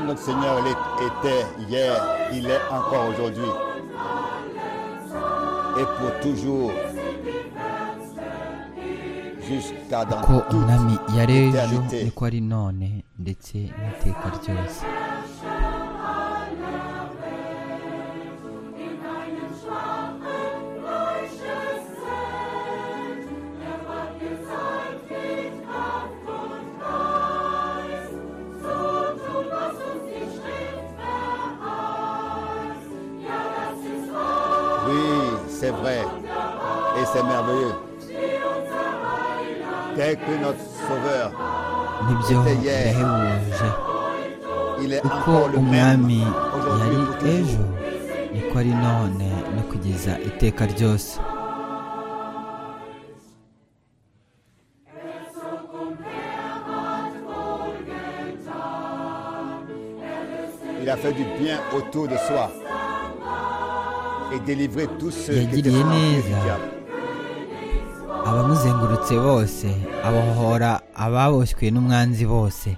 notre Seigneur l'était hier, il est encore aujourd'hui et pour toujours jusqu'à dans ko umwami toute yarejo éternité. niko ari none ndetse n'iteka ryose Oui, c'est vrai et c'est merveilleux. Tel que notre Sauveur, nibyo Ndetse ye- yahebuje il est uko encore le même umwami aujourd'hui yari et pour toujours. ejo niko ari none no kugeza iteka ryose Il a fait du bien autour de soi et délivré tous ceux qui étaient Yagiriye frappés du neza. diable. abamuzengurutse bose abohora ababoshywe n'umwanzi bose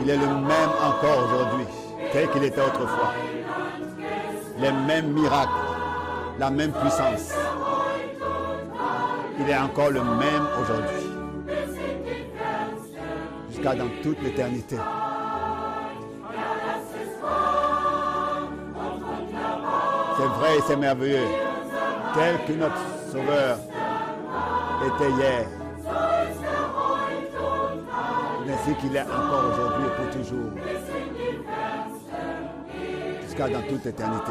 Il est le même encore aujourd'hui, tel qu'il était autrefois. Les mêmes miracles, la même puissance. Il est encore le même aujourd'hui, jusqu'à dans toute l'éternité. C'est vrai et c'est merveilleux, tel que notre Sauveur était hier, ainsi qu'il est encore aujourd'hui et pour toujours, jusqu'à dans toute éternité.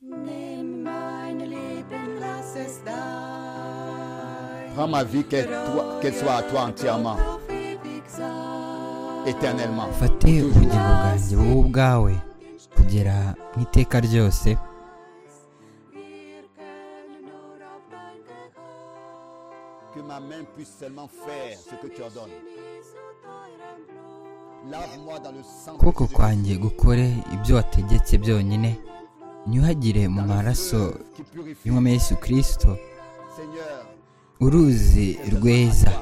Nimm meine Lippen, lass es dein. Prends ma vie, qu'elle toi- qu'elle soit à toi entièrement, Und auf ewig sein. éternellement. ufate ubugingo bwanjye wowe ubwawe kugera mu iteka ryose Wir können nur auf dein Gehör. Que ma main puisse seulement faire ce que tu ordonnes. In Jesu teurem Blut, Lave-moi dans le sang. de ukuboko Jésus. kwanjye gukore ibyo wategetse byonyine ntiyuhagire mu Dans le maraso feu qui purifie. y'umwami yesu kirisito Seigneur, uruzi rweza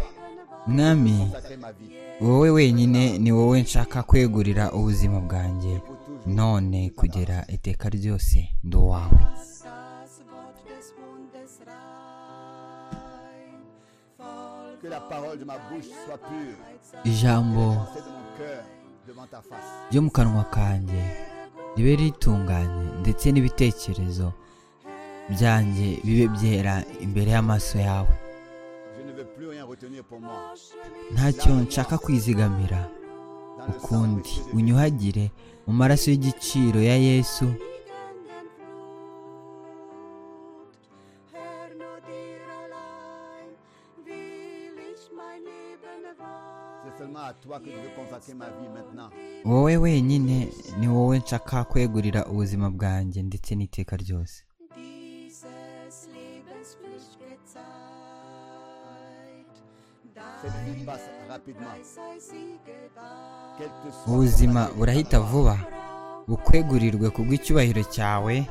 mwami consacre ma vie wowe wenyine ni wowe nshaka kwegurira ubuzima bwanjye pour toujours. none kugera iteka ryose ndi uwawe lass das Wort des Mundes rein. Voll Que la parole de ma bouche soit pure. ijambo C'est de mon cœur devant ta face. ryo mu kanwa kanjye ribe ritunganye ndetse n'ibitekerezo byanjye bibe byera imbere y'amaso yawe Je ne veux plus rien retenir pour moi. ntacyo nshaka kwizigamira Dans le sang ukundi précieux de Jésus. unyuhagire mu maraso y'igiciro ya yesu fliegenden Flut. Herr, nur dir allein will ich mein Leben weihen. C'est seulement à toi que je veux consacrer ma vie maintenant. wowe wenyine ni wowe nshaka kwegurira ubuzima bwanjye ndetse n'iteka ryose dieses Lebens Pflichtgezeit. Cette vie passe rapidement. Dein sei sie gewahrt. Quel que soit ubuzima burahita vuba bukwegurirwe kubw'icyubahiro cyawe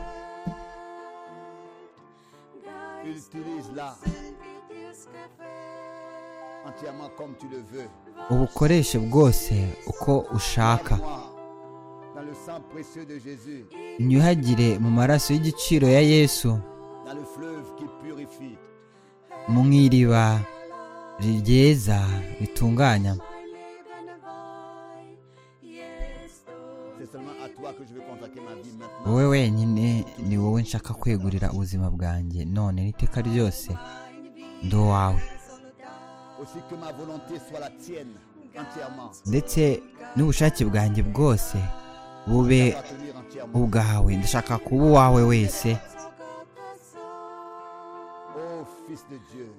utilise-la Sind wir dir's gefällt. entièrement comme tu le veux. ubukoreshe bwose uko ushaka Moi, Dans le sang précieux de Jésus, unyuhagire mu maraso y'igiciro ya yesu dans le fleuve qui purifie, mu nk'iriba ryeza ritunganya Mein Leben weih. Jesus, c'est seulement à toi que je veux consacrer ma vie maintenant. wowe wenyine ni wowe nshaka kwegurira ubuzima bwanjye none n'iteka ryose ndi uwawe Aussi que ma volonté soit la tienne entièrement. ndetse n'ubushake bwanjye bwose bube Appartenir entièrement. ubwawe ndashaka kuba uwawe wese o Gottes Sohn, Ô Fils de Dieu,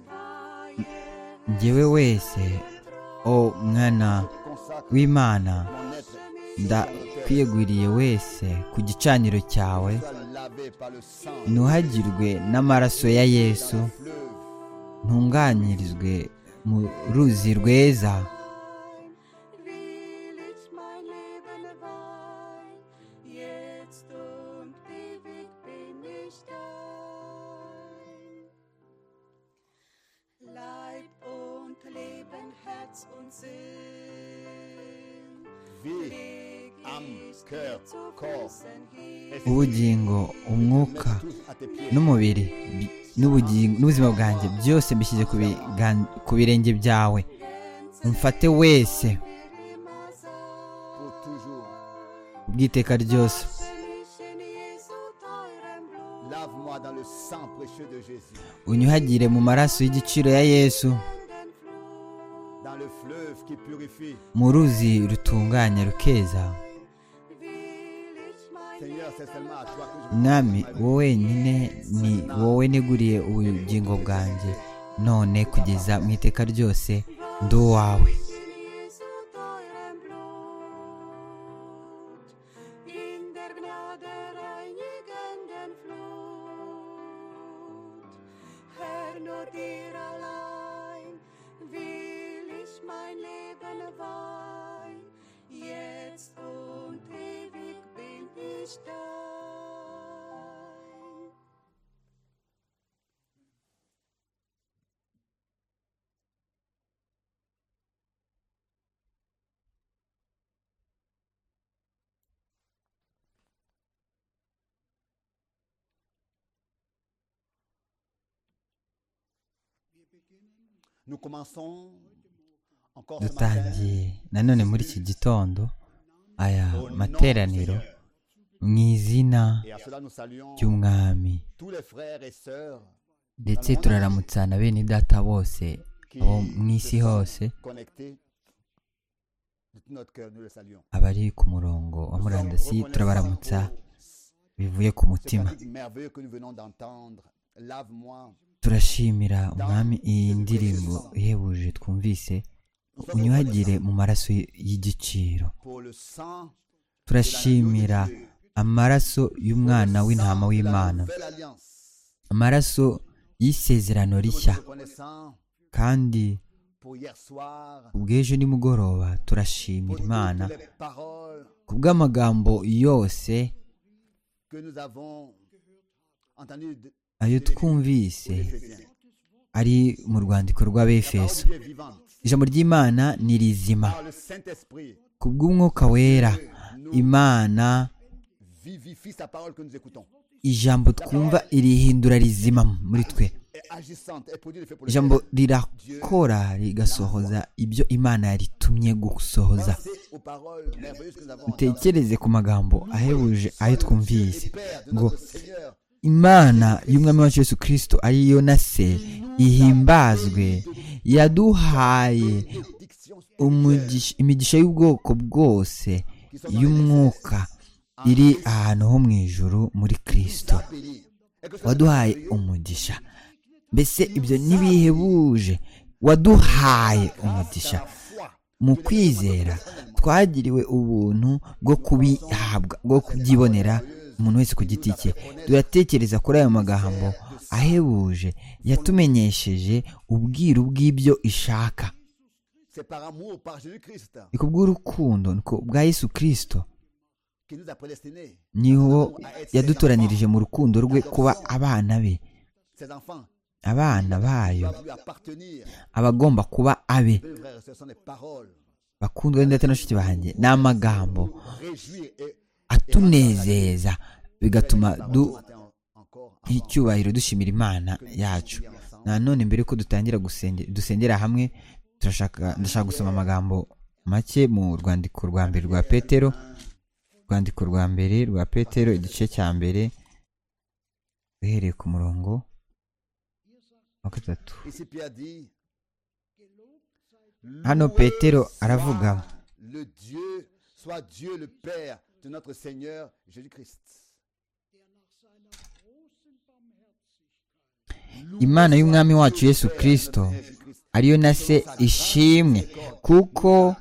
njyewe wese o mwana consacre w'imana mon être ndakwiyeguriye wese ku gicaniro cyawe soit lavé par le sang ntuhagirwe n'amaraso ya yesu du fleuve ntunganyirizwe mu ruzi rweza will ich mein Leben weih. Jetzt und ewig bin ich dein. Leib und Leben, Herz und Sinn. vie, âme, cœur, corps. ubugingo Tous umwuka à tes pieds. n'umubiri bi- n'ubugingo n'ubuzima bwanjye byose mbishyize ku bigan- ku birenge byawe umfate wese Pour toujours. ubwiteka ryose Lave-moi dans le sang précieux de Jésus, unyuhagire mu maraso y'igiciro ya yesu dans le fleuve qui purifie. mu ruzi rutunganya rukeza Seigneur, c'est seulement à toi que je veux mwami consacrer ma vie. wowe wenyine ni wowe neguriye ubugingo bwanjye none kugeza mu iteka ryose ndi uwawe In der Gnade reinigenden Flut. Herr, nur dir allein will ich mein Leben weih. Jetzt und ewig bin ich dein. Nous commençons encore ce matin dutangiye nanone muri iki gitondo aya materaniro mu izina et à cela nous saluons ry'umwami tous les frères et sœurs ndetse turaramutsana bene data bose qui abo mu isi se sont hose connectés de tout notre cœur, nous les saluons. abari ku murongo wa Nous sommes murandasi reconnaissants turabaramutsa pour bivuye ku ce mutima cantique merveilleux que nous venons d'entendre. Lave-moi. turashimira umwami iyi ndirimbo ihebuje twumvise Nous sommes unyuhagire reconnaissants mu maraso y'igiciro pour le sang turashimira amaraso y'umwana w'intama w'imana Belle alliance. amaraso y'isezerano rishya Reconnaissant kandi pour hier soir, ubw'ejo nimugoroba turashimira pour imana toutes les paroles ku bw'amagambo yose que nous avons entendues de- ayo twumvise des Éphésiens. ari mu rwandiko La rw'abefeso parole de Dieu est vivante. ijambo ry'imana ni rizima Par le Saint-Esprit, ku bw'umwuka wera imana vivifie sa parole que nous écoutons. ijambo twumva irihindura rizima muri twe Et agissante et produit le fait pour le ijambo ciel. rirakora rigasohoza ibyo imana yaritumye gusohoza Pensez aux paroles merveilleuses que nous avons entendues. dutekereze ku magambo ahebuje ayo twumvise Et Père de ngo notre Seigneur, imana y'umwami wacu yesu kirisito ariyo na se ihimbazwe yaduhaye diction umugisha- imigisha y'ubwoko bwose y'umwuka iri ahantu ho mu ijuru muri kirisito bénie. Et que ce waduhaye umugisha mbese ibyo ntibihebuje waduhaye umugisha soit la foi mu kwizera twagiriwe ubuntu bwo kubihabwa bwo kubyibonera umuntu wese ku giti cye turatekereza kuri ayo magambo ahebuje yatumenyesheje ubwiru bw'ibyo ishaka C'est par amour, par Jésus-Christ, ni ku bw'urukundo ni ku bwa yesu kirisito qui nous a prédestinés, niho yadutoranirije mu rukundo rwe kuba abana be ses enfants, abana bayo doivent lui appartenir. abagomba kuba abe Mes frères, ce sont des paroles. bakundwa ndetse na bashiki banjye ni amagambo Réjouir et atunezeza bigatuma du matin encore. icyubahiro dushimira imana yacu nanone mbere ko dutangira gusenge- dusengera hamwe turashaka ndashaka gusoma amagambo make mu rwandiko rwa mbere rwa petero rwandiko rwa mbere rwa petero igice cya mbere duhereye ku murongo wa gatatu Ici, Pierre dit hano Loué petero soit aravuga Le Dieu, soit Dieu le Père de notre Seigneur Jésus-Christ. imana y'umwami wacu yesu kirisito ariyo na se ishimwe kuko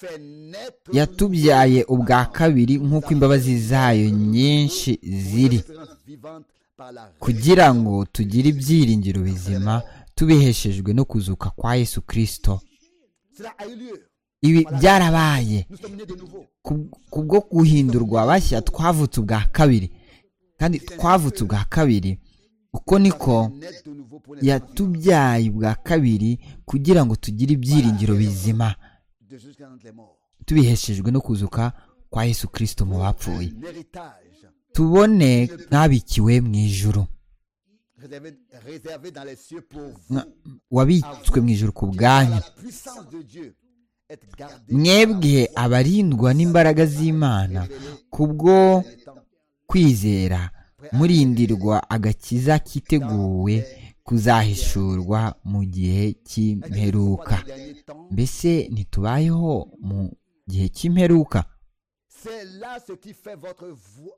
Fait naître yatubyaye ubwa kabiri nk'uko imbabazi zayo nyinshi ziri l'espérance vivante par la kugira ngo tugire ibyiringiro bizima tubiheshejwe no kuzuka kwa yesu kirisito Cela a eu lieu. ibi byarabaye Nous sommes nés de nouveau. Ku- kubwo guhindurwa bashya twavutse ubwa kabiri kandi twavutse ubwa kabiri uko niko Naître de nouveau pour les yatubyaye ubwa kabiri kugira ngo tugire ibyiringiro bizima de jusqu'à entre les morts. tubiheshejwe no kuzuka kwa yesu kirisito mu bapfuye Un héritage tubone nk'abikiwe mu ijuru réservé, réservé dans les cieux pour vous. Mwa- wabitswe mu ijuru ku bwanyu La puissance de Dieu est gardée mwebwe abarindwa n'imbaraga z'imana kubwo kwizera murindirwa agakiza kiteguwe kuzahishurwa mu gihe cy'imperuka Dans les derniers temps. mbese ntitubayeho mu gihe cy'imperuka C'est là ce qui fait votre vo-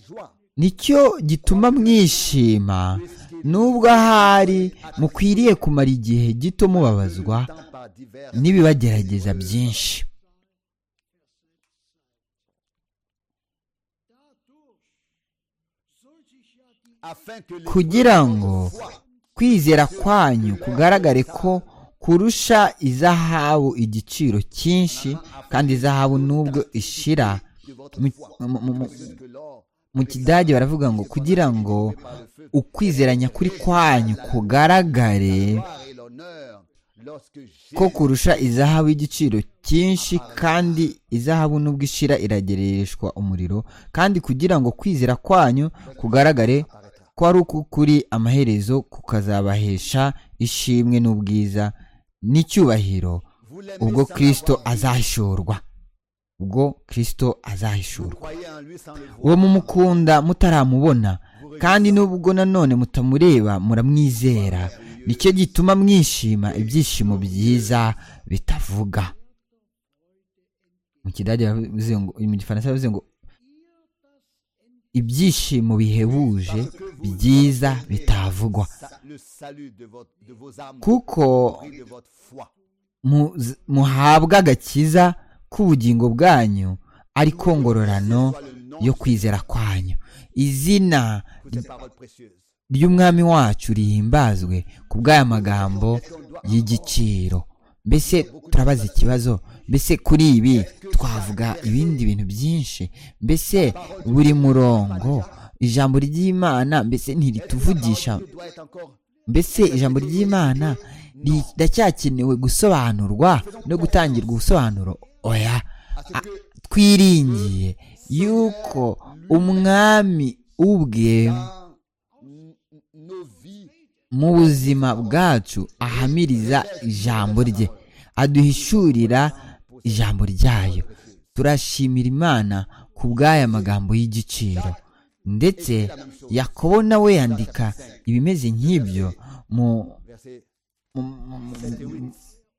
joie. nicyo gituma mwishima nubwo ahari mukwiriye kumara igihe gito mubabazwa Tant par divers n'ibibagerageza byinshi afin que les kugira ngo kwizera kwanyu kugaragare ko kurusha izahabu igiciro cyinshi kandi izahabu nubwo ishira de votre mu, foi mu- mu- mu- plus que l'or mu kidage baravuga ngo kugira ngo ukwizera nyakuri kwanyu kugaragare gloire et l'honneur lorsque Jésus ko kurusha izahabu y'igiciro cyinshi kandi izahabu nubwo ishira iragereshwa umuriro kandi kugira ngo kwizera kwanyu kugaragare ko ari uk'ukuri amaherezo kukazabahesha ishimwe n'ubwiza n'icyubahiro vous l'aimez ubwo sans kirisito l'avoir vu. azahishurwa ubwo kirisito Vous azahishurwa croyez en lui sans le voir. uwo mumukunda mutaramubona kandi nubwo nanone mutamureba muramwizera nicyo gituma mwishima ibyishimo byiza bitavuga mu kidage bavuze ngo mu gifaransa bavuze ngo ibyishimo bihebuje byiza bitavugwa Sa- le salut de, votre, de vos âmes kuko et de votre foi. mu- muhabwa agakiza k'ubugingo bwanyu ariko ngororano yo kwizera kwanyu izina Pour ces paroles précieuses. ry'umwami wacu rihimbazwe ku bw'aya magambo y'igiciro mbese turabaza ikibazo mbese kuri ibi twavuga ibindi bintu byinshi mbese buri murongo ijambo ry'imana mbese ntirituvugisha Tu dois être encore mbese ijambo ry'imana riracyakenewe gusobanurwa no gutangirwa ubusobanuro oya a- twiringiye yuko umwami ubwe dans n- nos vies. mu buzima bwacu ahamiriza ijambo rye aduhishurira ijambo ryayo turashimira imana ku bw'aya magambo y'igiciro ndetse yakobo nawe yandika ibimeze nk'ibyo mu Verset mu- mu- mu-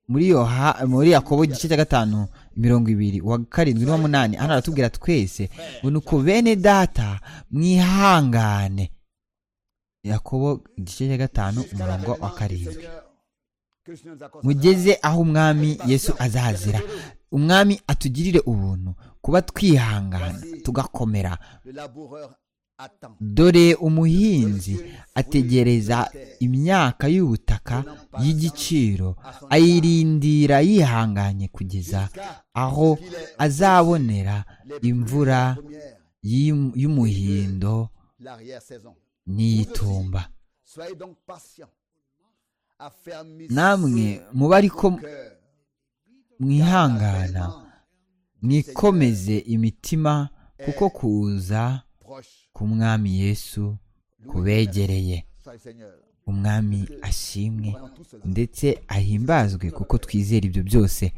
muri yoha muri yakobo igice cya gatanu mirongo ibiri wa karindwi n'uwamunani hano aratubwira twese ngo ni uko bene data mwihangane yakobo igice cya gatanu umurongo wa karindwi Seigneur, mugeze aho umwami yesu azazira umwami atugirire ubuntu kuba twihangana tugakomera dore umuhinzi ategereza imyaka y'ubutaka y'igiciro ayirindira yihanganye kugeza aho azabonera imvura y'im- y'umuhindo n'iyitumba namwe mube ariko mwihangana mwikomeze imitima kuko kuza k'umwami yesu kubegereye umwami ashimwe ndetse ahimbazwe kuko twizera ibyo byose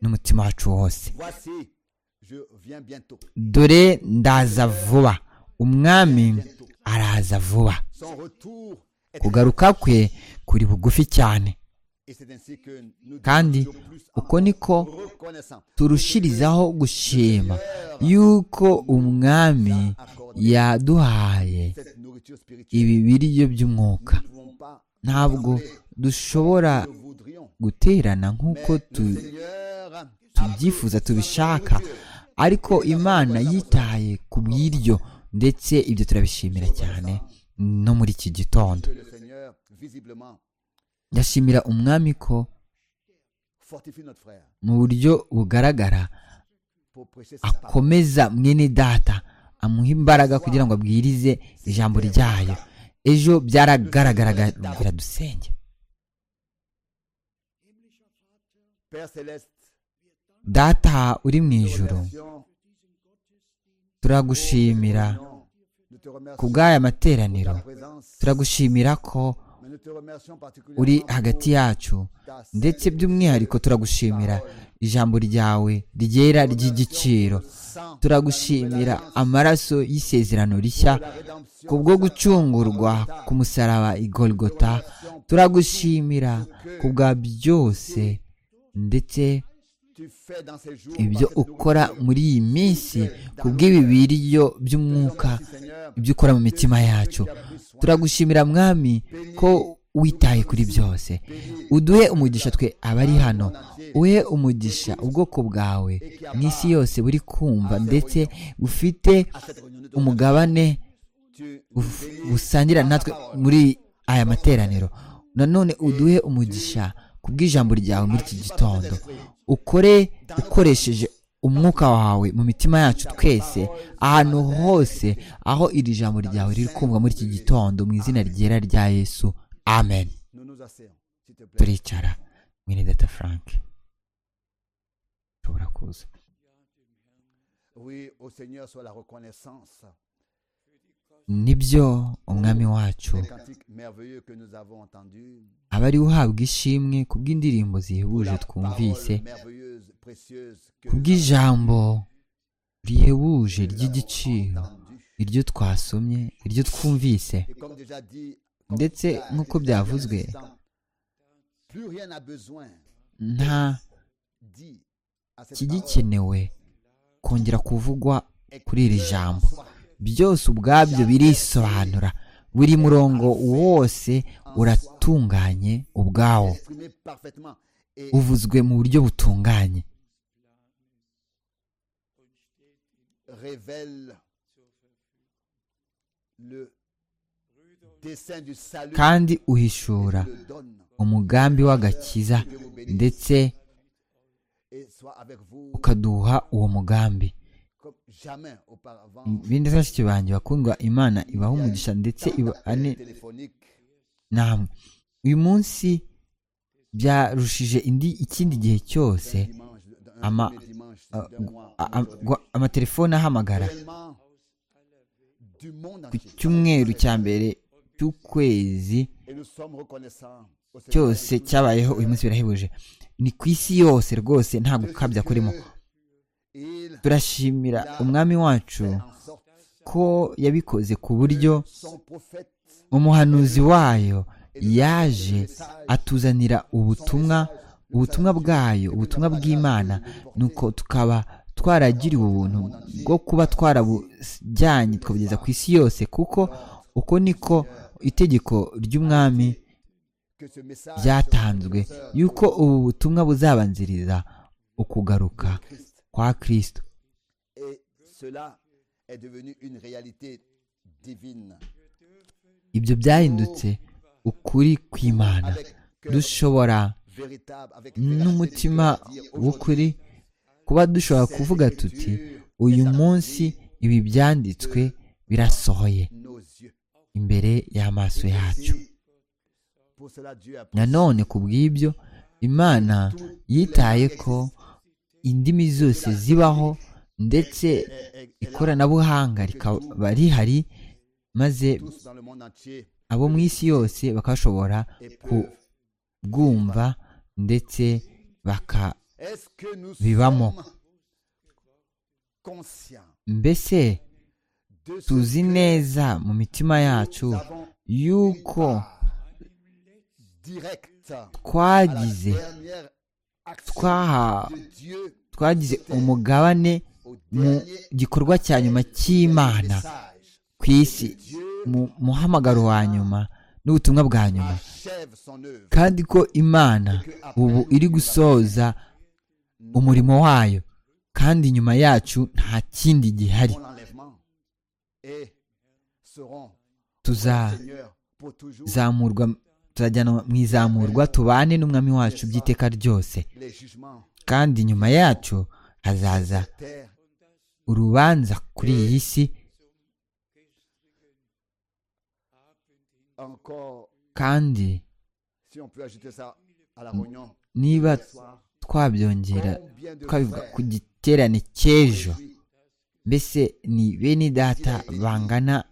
n'umutima wacu wose Voici, je viens bientôt. dore ndaza vuba umwami araza vuba Son retour est kugaruka kwe kuri bugufi cyane et c'est ainsi que nous kandi devenons plus uko niko reconnaissants. turushirizaho gushima yuko umwami yaduhaye Cette nourriture spirituelle, ibi biryo by'umwuka nous ne pouvons pas, ntabwo dushobora nous voudrions. guterana nk'uko tu- Seigneur, tubyifuza tubishaka ariko imana yitaye ku bw'iryo ndetse ibyo turabishimira cyane no muri iki gitondo que le Seigneur, visiblement, ndashimira umwami ko fortifie notre frère mu buryo bugaragara pour prêcher sa parole. akomeza mwene data amuha imbaraga kugira ngo abwirize ijambo ryayo ejo byaragaragaraga dusenge Père Céleste, data uri mu ijoro remercions, turagushimira nous te remercions ku bw'aya pour materaniro ta présence, turagushimira ko mais nous te remercions particulièrement uri pour hagati yacu ta ndetse by'umwihariko turagushimira ijambo ryawe ryera ry'igiciro sang, turagushimira amaraso y'isezerano rishya la rédemption, kubwo gucungurwa ku musaraba igolgota turagushimira ku bwa byose ndetse tu fais dans ces jours, ibyo par cette ukora nourriture. muri iyi minsi ku bw'ibi biryo by'umwuka Merci, Seigneur, ibyo ukora mu mitima yacu turagushimira mwami ko witaye kuri byose uduhe umugisha twe abari hano uhe umugisha ubwoko bwawe mu isi yose buri kumva ndetse bufite à cette réunion, nous te umugabane tu nous buf- bénis busangira natwe muri aya materaniro nanone uduhe umugisha ku bw'ijambo ryawe muri iki gitondo ukore ukoresheje umwuka wawe mu mitima yacu twese ahantu hose aho iri jambo ryawe riri kumva muri iki gitondo mu izina ryera rya yesu amen Nous nous asseyons, s'il te plaît. turicara mwene data frank ushobora kuza Oui, au Seigneur soit la reconnaissance. nibyo umwami wacu Les cantiques merveilleux que nous avons entendus. aba ari uhabwa ishimwe ku bw'indirimbo zihebuje la twumvise parole merveilleuse, précieuse que ku nous bw'ijambo rihebuje ry'igiciro avons entendue. iryo twasomye iryo twumvise Et comme déjà dit, ndetse nk'uko byavuzwe plus rien n'a besoin nta dit à cette parole. kigikenewe kongera kuvugwa kuri iri jambo Soit byose ubwabyo birisobanura buri murongo wose uratunganye ubwawo exprimé parfaitement et uvuzwe mu buryo butunganye révèle le dessein du salut kandi et uhishura le donne. umugambi w'agakiza Que Dieu vous bénisse ndetse et soit avec vous ukaduha uwo mugambi comme jamais auparavant. bindi bashiki banjye bakundwa imana ibaha umugisha ndetse iba ane téléphonique namwe uyu munsi byarushije indi ikindi gihe cyose dimanche, d'un ama- premier dimanche a- d'un mois. a- a- gwa- amatelefone ahamagara Réellement, du monde ku entier. cyumweru cya mbere cy'ukwezi Et nous sommes reconnaissants au Seigneur cyose cyabayeho uyu munsi birahebuje ni ku isi yose rwose nta de ce gukabya que kurimo il turashimira umwami wacu fait en sorte ko yabikoze ku buryo son prophète umuhanuzi wayo yaje atuzanira ubutumwa ubutumwa bwayo ubutumwa bw'imana nuko tukaba twaragiriwe ubuntu bwo kuba twarabujyanye tukabugeza ku isi yose kuko uko niko itegeko ry'umwami byatanzwe yuko ubu butumwa buzabanziriza ukugaruka kwa kirisito Et cela est devenu une réalité divine. ibyo byahindutse ukuri kw'imana dushobora Véritable, avec n'umutima véracité, de dire aujourd'hui, w'ukuri kuba dushobora kuvuga tuti uyu munsi ibi byanditswe birasohoye nos yeux. imbere y'amaso yacu Si, pour cela, Dieu a nanone ku bw'ibyo imana yitaye ko indimi zose zibaho ndetse est- est- est là ikoranabuhanga rikaba rihari maze tous dans le monde entier abo mu isi yose bakashobora et ku- peuvent. kubwumva ndetse baka Est-ce que nous Vivamo. sommes conscients mbese de ce tuzi que neza mu mitima yacu nous avons yuko direct à la twagize dernière action twaha- de Dieu twagize umugabane au mu dernier gikorwa cya nyuma cy'imana message. ku isi Dieu mu muhamagaro wa nyuma n'ubutumwa bwa nyuma achève son œuvre. kandi ko imana ubu iri gusoza umurimo wayo kandi nyuma yacu nta kindi gihari Mon enlèvement et seront au tuza Seigneur pour toujours zamurwa turajyanwa mu izamurwa tubane n'umwami wacu by'iteka ryose les jugements kandi nyuma yacu hazaza de terre. urubanza kuri iyi si Encore, kandi si on peut ajouter ça à la réunion niba ce soir, twabyongera combien de twabivuga frères ku giterane cy'ejo aujourd'hui mbese ni bene data bangana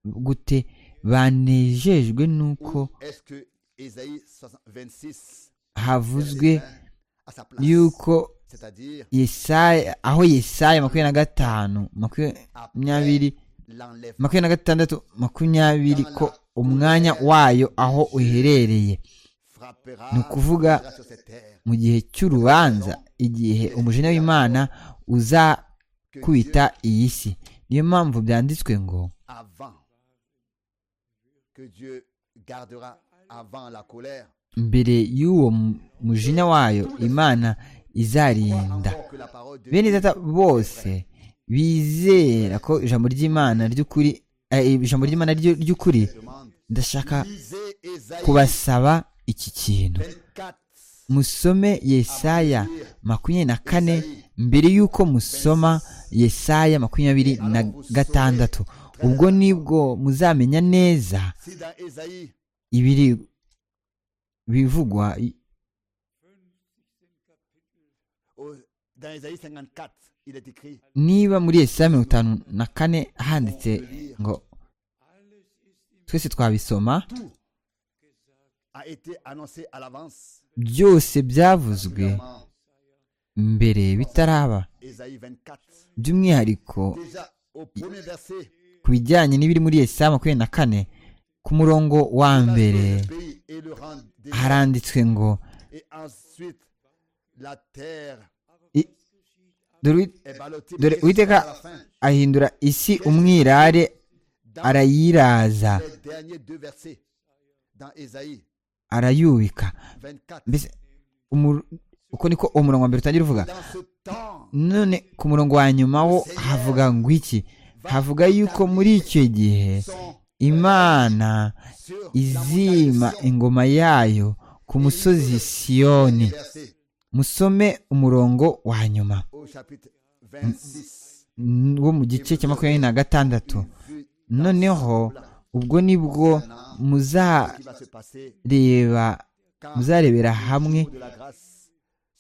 gute banejejwe n'uko Où est-ce que Ésaïe 60 26 havuzwe verset 20, à sa place, yuko c'est-à-dire yesaya aho yesaya makumyabiri na gatanu makumyabiri l'enlèvement makumyabiri na gatandatu makumyabiri ko umwanya wayo aho uherereye frappera ni ukuvuga frappera sur cette terre mu gihe cy'urubanza igihe umujinya w'imana que uzakubita iyi si niyo mpamvu byanditswe ngo Dieu avant que Dieu gardera avant la colère mbere y'uwo mu- mujinya wayo imana izarinda encore que la parole de bene data bose bizera ko ijambo ry'imana ry'ukuri eh, ijambo ry'imana ryo- ry'ukuri demande ndashaka lisez Ésaïe kubasaba iki kintu 24 musome yesaya makumyabiri na kane mbere y'uko musoma yesaya makumyabiri na gatandatu ubwo nibwo muzamenya neza si dans Ésaïe ibiri bivugwa i- au- dans Ésaïe 54 il est écrit niba muri yesaya mirongo itanu na kane handitse ngo twese twabisoma a été annoncé à l'avance byose byavuzwe Premièrement, mbere bitaraba Ésaïe 24 by'umwihariko déjà au premier verset ku bijyanye n'ibiri muri yesaya makumyabiri na kane ku murongo wa mbere le pays et le rang des haranditswe ngo Et ensuite, la terre i- dore uwi- est ballottée. dore Qu'est-ce qui se passe à la uwiteka fin ahindura isi umwirare Dans arayiraza les derniers deux versets, dans Ésaïe arayubika 24, mbese umu- uko niko umurongo wa mbere utangira uvuga dans ce temps, none ku murongo wa nyuma wo havuga ngo iki havuga yuko muri icyo gihe sont imana sur izima ingoma yayo ku musozi siyoni les versets musome umurongo wa nyuma au chapitre 26. n- wo mu gice cya makumyabiri na gatandatu Vu noneho ubwo nibwo ce qui va se passer muzareba quand muzarebera hamwe le jour de la grâce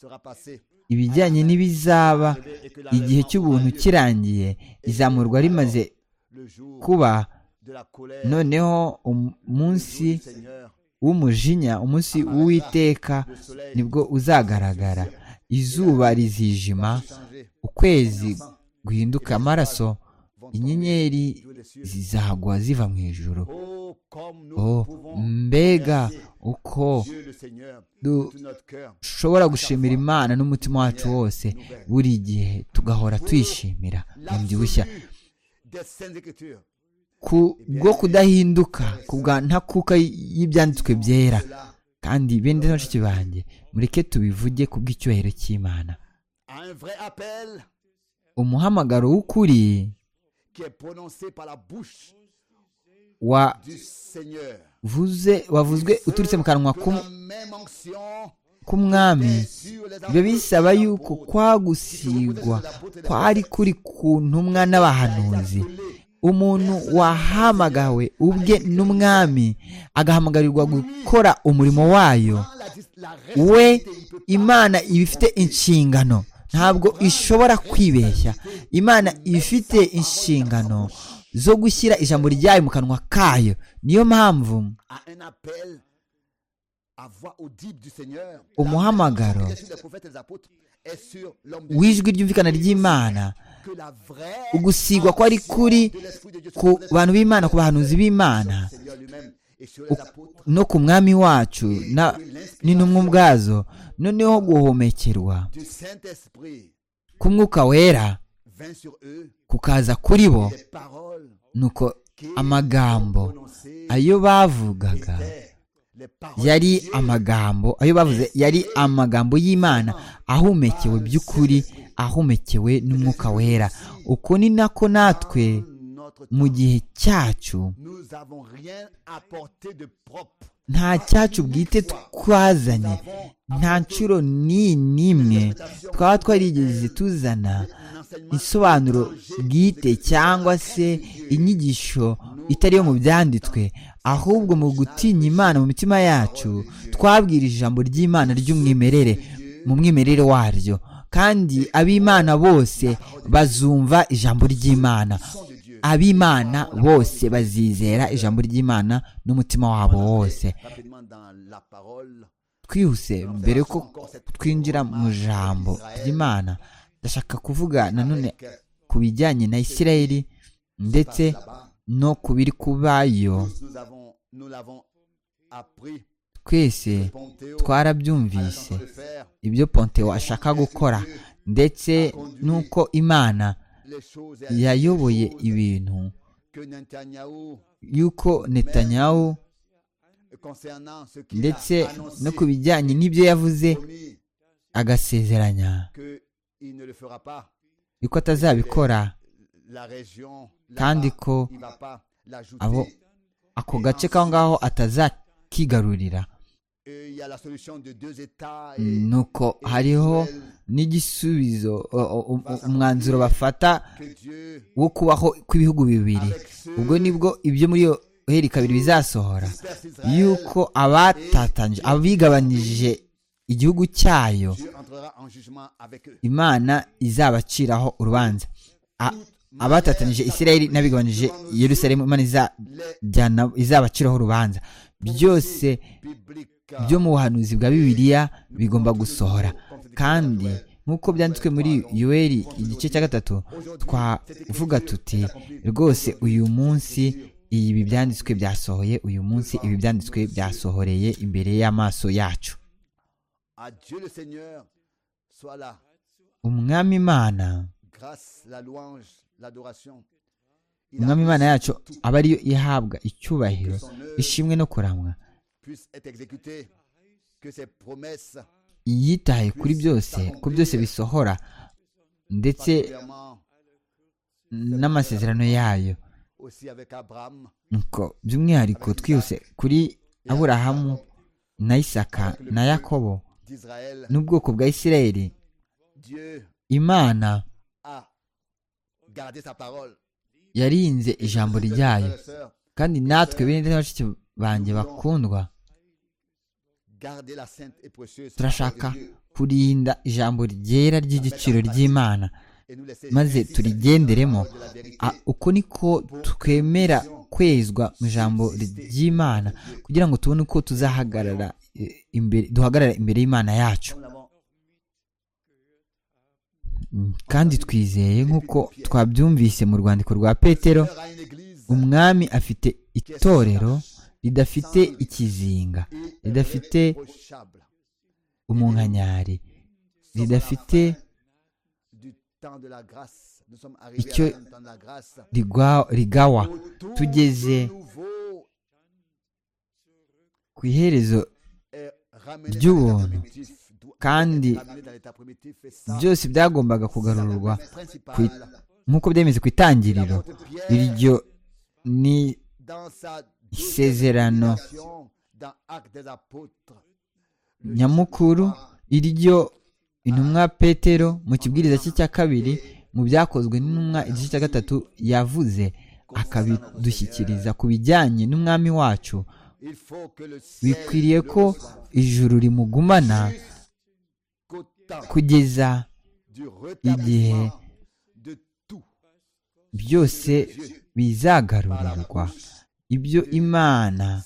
sera passé. ibijyanye n'ibizaba Et que igihe cy'ubuntu l'enlèvement aura lieu. kirangiye izamurwa rimaze le jour kuba de la colère, noneho umunsi du Seigneur, w'umujinya umunsi w'uwiteka le soleil nibwo uzagaragara izuba rizijima changer. ukwezi guhinduka amaraso vont inyenyeri tomber des cieux. zizagwa ziva mu ijuru Oh, comme nous oh pouvons mbega uko Dieu le Seigneur du- de tout notre cœur. dushobora gushimira imana n'umutima wacu wose buri gihe tugahora twishimira L'absolu bushya des Saintes Écritures. ku bwo kudahinduka ku bwa ntakuka y'ibyanditswe byera Cela kandi bene bashiki banjye mureke tubivuge ku bw'icyubahiro cy'imana à un vrai appel umuhamagaro w'ukuri qui est prononcé par la bouche du Seigneur. wavuze wavuzwe uturutse mu kanwa Que k'um- la même onction k'umwami est sur les biba bisaba apôtres, yuko sur kwagusigwa les apôtres et les kwari kuri ku ntumwa n'abahanuzi umuntu wahamagawe ubwe n'umwami agahamagarirwa gukora umurimo wayo apôtres. La dis- la we responsabilité, il peut imana iba ifite inshingano ntabwo ishobora kwibeshya imana iba ifite inshingano zo gushyira ijambo ryayo mu kanwa kayo niyo mpamvu pas à un appel à voix audible du Seigneur. La Umuhamagaro. même onction qui est sur les prophètes et les apôtres est sur l'homme de Dieu. w'ijwi ryumvikana ry'imana Que la vraie ugusigwa kwari kuri de l'Esprit de Dieu ku sur les bantu b'imana ku bahanuzi b'imana Seigneur lui-même et sur les apôtres no ku mwami wacu na- n'intumwa ubwazo noneho guhomekerwa du Saint-Esprit ku mwuka wera vint sur eux kukaza kuri bo des paroles nuko qui amagambo prononcées ayo bavugaga étaient les paroles de yari Dieu. amagambo ayo bavuze yari amagambo y'imana ahumekewe by'ukuri ahumekewe n'umwuka wera uko ni nako natwe Notre temps, mu gihe cyacu nous n'avons rien apporté de propre. nta cyacu bwite twazanye nta nshuro ni n'imwe twaba twarigeze tuzana isobanuro bwite cyangwa se inyigisho itari yo mu byanditswe ahubwo mu gutinya imana mu mitima yacu twabwirije ijambo ry'imana ry'umwimerere mu mwimerere waryo kandi ab'imana bose bazumva ijambo ry'imana ab'imana bose bazizera ijambo ry'imana n'umutima wabo wose Rapidement dans la parole, twihuse mbere yuko twinjira mu jambo ry'imana ndashaka kuvuga nanone ku bijyanye na isirayeli ndetse là-bas, no ku biri kubayo tous nous avons, nous l'avons appris. twese Pompeo, à la twarabyumvise façon de faire ibyo pontewo ashaka gukora ndetse n'uko imana les choses et yayoboye les choses ibintu que Netanyahu yuko netanyahu concernant ce qu'il ndetse a annoncé, no ku bijyanye n'ibyo yavuze promis agasezeranya que il ne le fera pas. yuko atazabikora La région, kandi là-bas, ko il va pas l'ajouter. abo ako gace k'aho ngaho atazakigarurira Et il y a la solution de deux États et nuko hariho n'igisubizo o- o- um- umwanzuro bafata que Dieu wo kubaho kw'ibihugu bibiri avec ceux ubwo nibwo ibyo muri yo heri kabiri bizasohora dispersent Israël, yuko abatatanije abigabanije igihugu cyayo Dieu entrera en jugement avec eux. imana izabaciraho urubanza A- abatatanije isirayeli n'abigabanije yerusalemu imana Les izajyana- izabaciraho urubanza byose bibliques byo mu buhanuzi bwa bibiliya bigomba gusohora kandi nk'uko byanditswe muri yuweli igice cya gatatu twavuga tuti rwose uyu munsi ibi byanditswe byasohoye uyu munsi ibi byanditswe byasohoreye imbere y'amaso yacu à Dieu le Seigneur soit la umwami imana grâce, la louange, l'adoration. Il umwami imana a yacu aba ariyo ihabwa icyubahiro ishimwe no kuramwa puisse être exécutée, que ses promesses, yitaye kuri byose ko byose bisohora ndetse particulièrement n'amasezerano yayo aussi avec Abraham, nuko by'umwihariko twihuse kuri aburahamu na isaka na yakobo d'Israël, n'ubwoko bwa isirayeli Dieu imana a gardé sa parole. yarinze ijambo ryayo kandi natwe bene bashiki banjye bakundwa Garder la sainte et précieuse turashaka parole de Dieu kurinda ijambo ryera ry'igiciro ry'imana et nous laisser maze ainsi la turigenderemo parole de la vérité. A- uko niko twemera kwezwa mu ijambo ry'imana kugira ngo tubone uko tuzahagarara eh, imbere duhagarara imbere y'imana yacu Nous l'avons Mm, kandi twizeye nk'uko twabyumvise mu rwandiko rwa petero offert à une église umwami afite itorero ridafite ikizinga ridafite irréprochable. umunkanyari Sommes à la ridafite fin du temps de la grâce. Nous sommes arrivés icyo- à la temps de la grâce. rigwa- rigawa Autour tugeze du nouveau ku iherezo et by'ubuntu kandi byose byagombaga kugarurwa ku i- nk'uko byemeze ku itangiriro iryo ni isezerano nyamukuru iryo intumwa petero mu kibwiriza cye cya kabiri mu byakozwe n'intumwa igice cya gatatu yavuze akabidushyikiriza ku bijyanye n'umwami wacu bikwiriye ko ijuru rimugumana kugeza igihe byose bizagarurirwa ibyo imana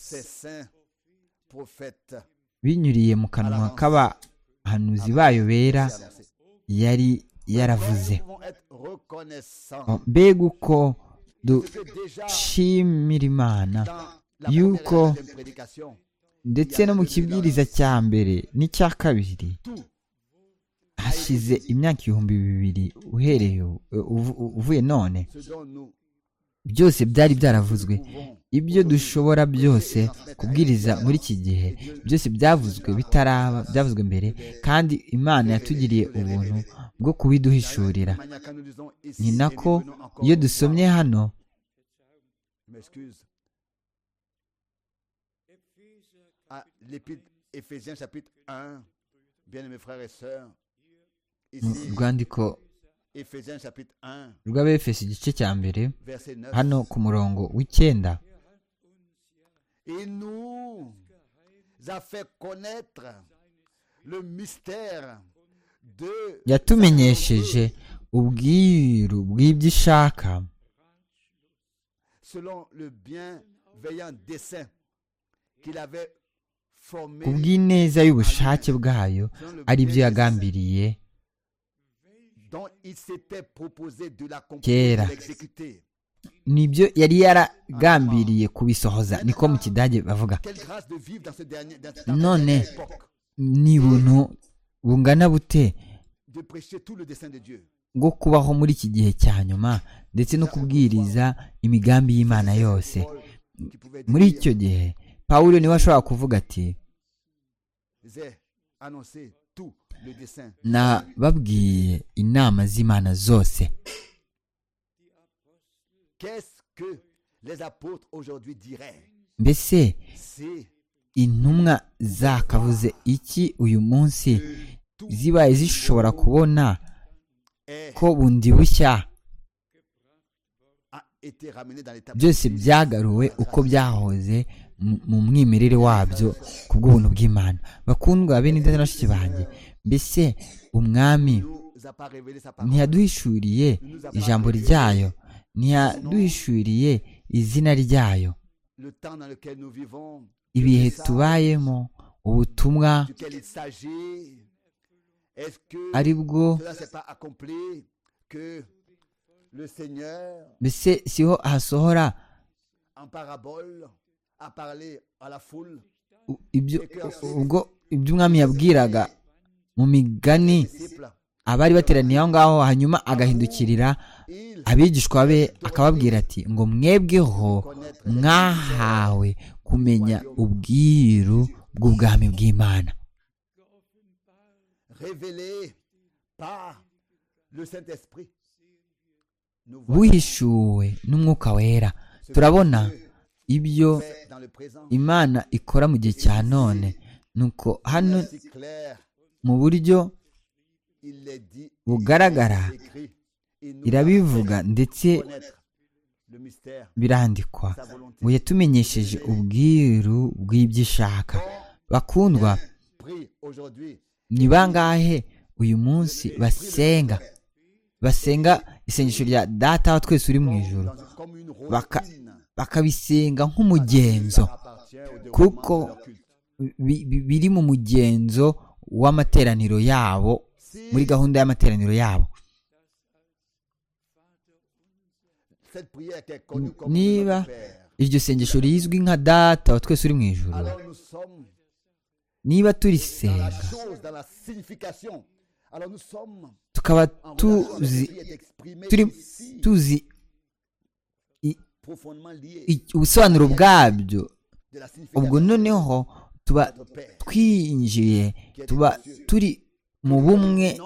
binyuriye mu kanwa k'abahanuzi bayo bera yari yaravuze mbega uko dushimira imana yuko ndetse no mu kibwiriza cya mbere n'icya kabiri hashize imyaka ibihumbi bibiri uhereye ubu- uvu- uvuye none byose byari byaravuzwe ibyo dushobora byose kubwiriza muri iki gihe byose byavuzwe bitaraba byavuzwe mbere kandi imana yatugiriye ubuntu bwo kubiduhishurira ni nako iyo dusomye hano Ephésiens chapitre 1, bien-aimés frères et sœurs, mu ici, rwandiko Ephésiens chapitre 1, rw'abefesi igice cya mbere verset 9. hano ku murongo w'icyenda Il nous a fait connaître le mystère de yatumenyesheje ubwiru bw'ibyo ishaka selon le bienveillant dessein qu'il avait formé. ku bw'ineza y'ubushake bwayo selon le ari byo bienveillant yagambiriye dessein dont il s'était proposé de l'accomplir, et Kera. de l'exécuter. nibyo yari yaragambiriye kubisohoza niko mu kidage bavuga Quelle grâce de vivre dans ce dernier dans cette None. dernière époque, ni buntu bungana bute de prêcher tout le dessein de Dieu. bwo kubaho muri iki gihe cya nyuma ndetse no kubwiriza imigambi y'imana yose Paul qui pouvait muri dire, icyo gihe pawulo niwe ashobora kuvuga ati j'ai annoncé tout le dessein. nababwiye inama z'imana zose Qu'est-ce que les apôtres aujourd'hui diraient mbese si intumwa zakavuze iki uyu munsi tout zibaye zishobora kubona est- ko bundi bushya a été ramené dans l'état byose byagaruwe uko byahoze mu- mu mwimerere wabyo ku bw'ubuntu bw'imana bakundwa bene ndetse na bashiki banjye mbese umwami nous a pas révélé sa parole. ntiyaduhishuriye ijambo ryayo ntiyaduhishuriye izina ryayo Le temps dans lequel nous vivons, ibihe tubayemo ubutumwa duquel il s'agit, est-ce que ari bwo cela ne s'est pas accompli que le Seigneur, mbese siho hasohora en parabole, a parlé à la foule u- ibyo ubwo ibyo umwami yabwiraga mu migani des disciples abari bateraniye aho ngaho hanyuma agahindukirira Il abigishwa be akababwira ati ngo mwebweho mwahawe kumenya ubwiru bw'ubwami bw'imana révélé par le Saint-Esprit. Nous voyons buhishuwe n'umwuka wera turabona ibyo fait dans le présent imana ikora mu gihe cya none nuko hano si clair, mu buryo il est dit, bugaragara écrit, il nous a irabivuga ndetse connaître le mystère, birandikwa sa volonté. ngo yatumenyesheje ubwiru bw'ibyo ishaka bakundwa Prie aujourd'hui ni bangahe uyu munsi basenga basenga isengesho rya data wa twese uri mu ijoro dans- comme une Baka- routine bakabisenga qui nk'umugenzo leur appartient au déroulement Kuko- de leur culte. bi- bi- biri mu mugenzo w'amateraniro yabo Si muri gahunda y'amateraniro yabo cette prière qui est connue comme Niba- notre Père, iryo sengesho rizwi nka data wa twese uri mu ijoro alors nous sommes niba dans la turisenga chose, dans la signification. Alors nous sommes tukaba en relation avec ce tuzi qui est exprimé turi ici, tuzi profondément lié i- ubusobanuro bwabyo de la signification. ubwo noneho tuba twinjiye tuba turi mu bumwe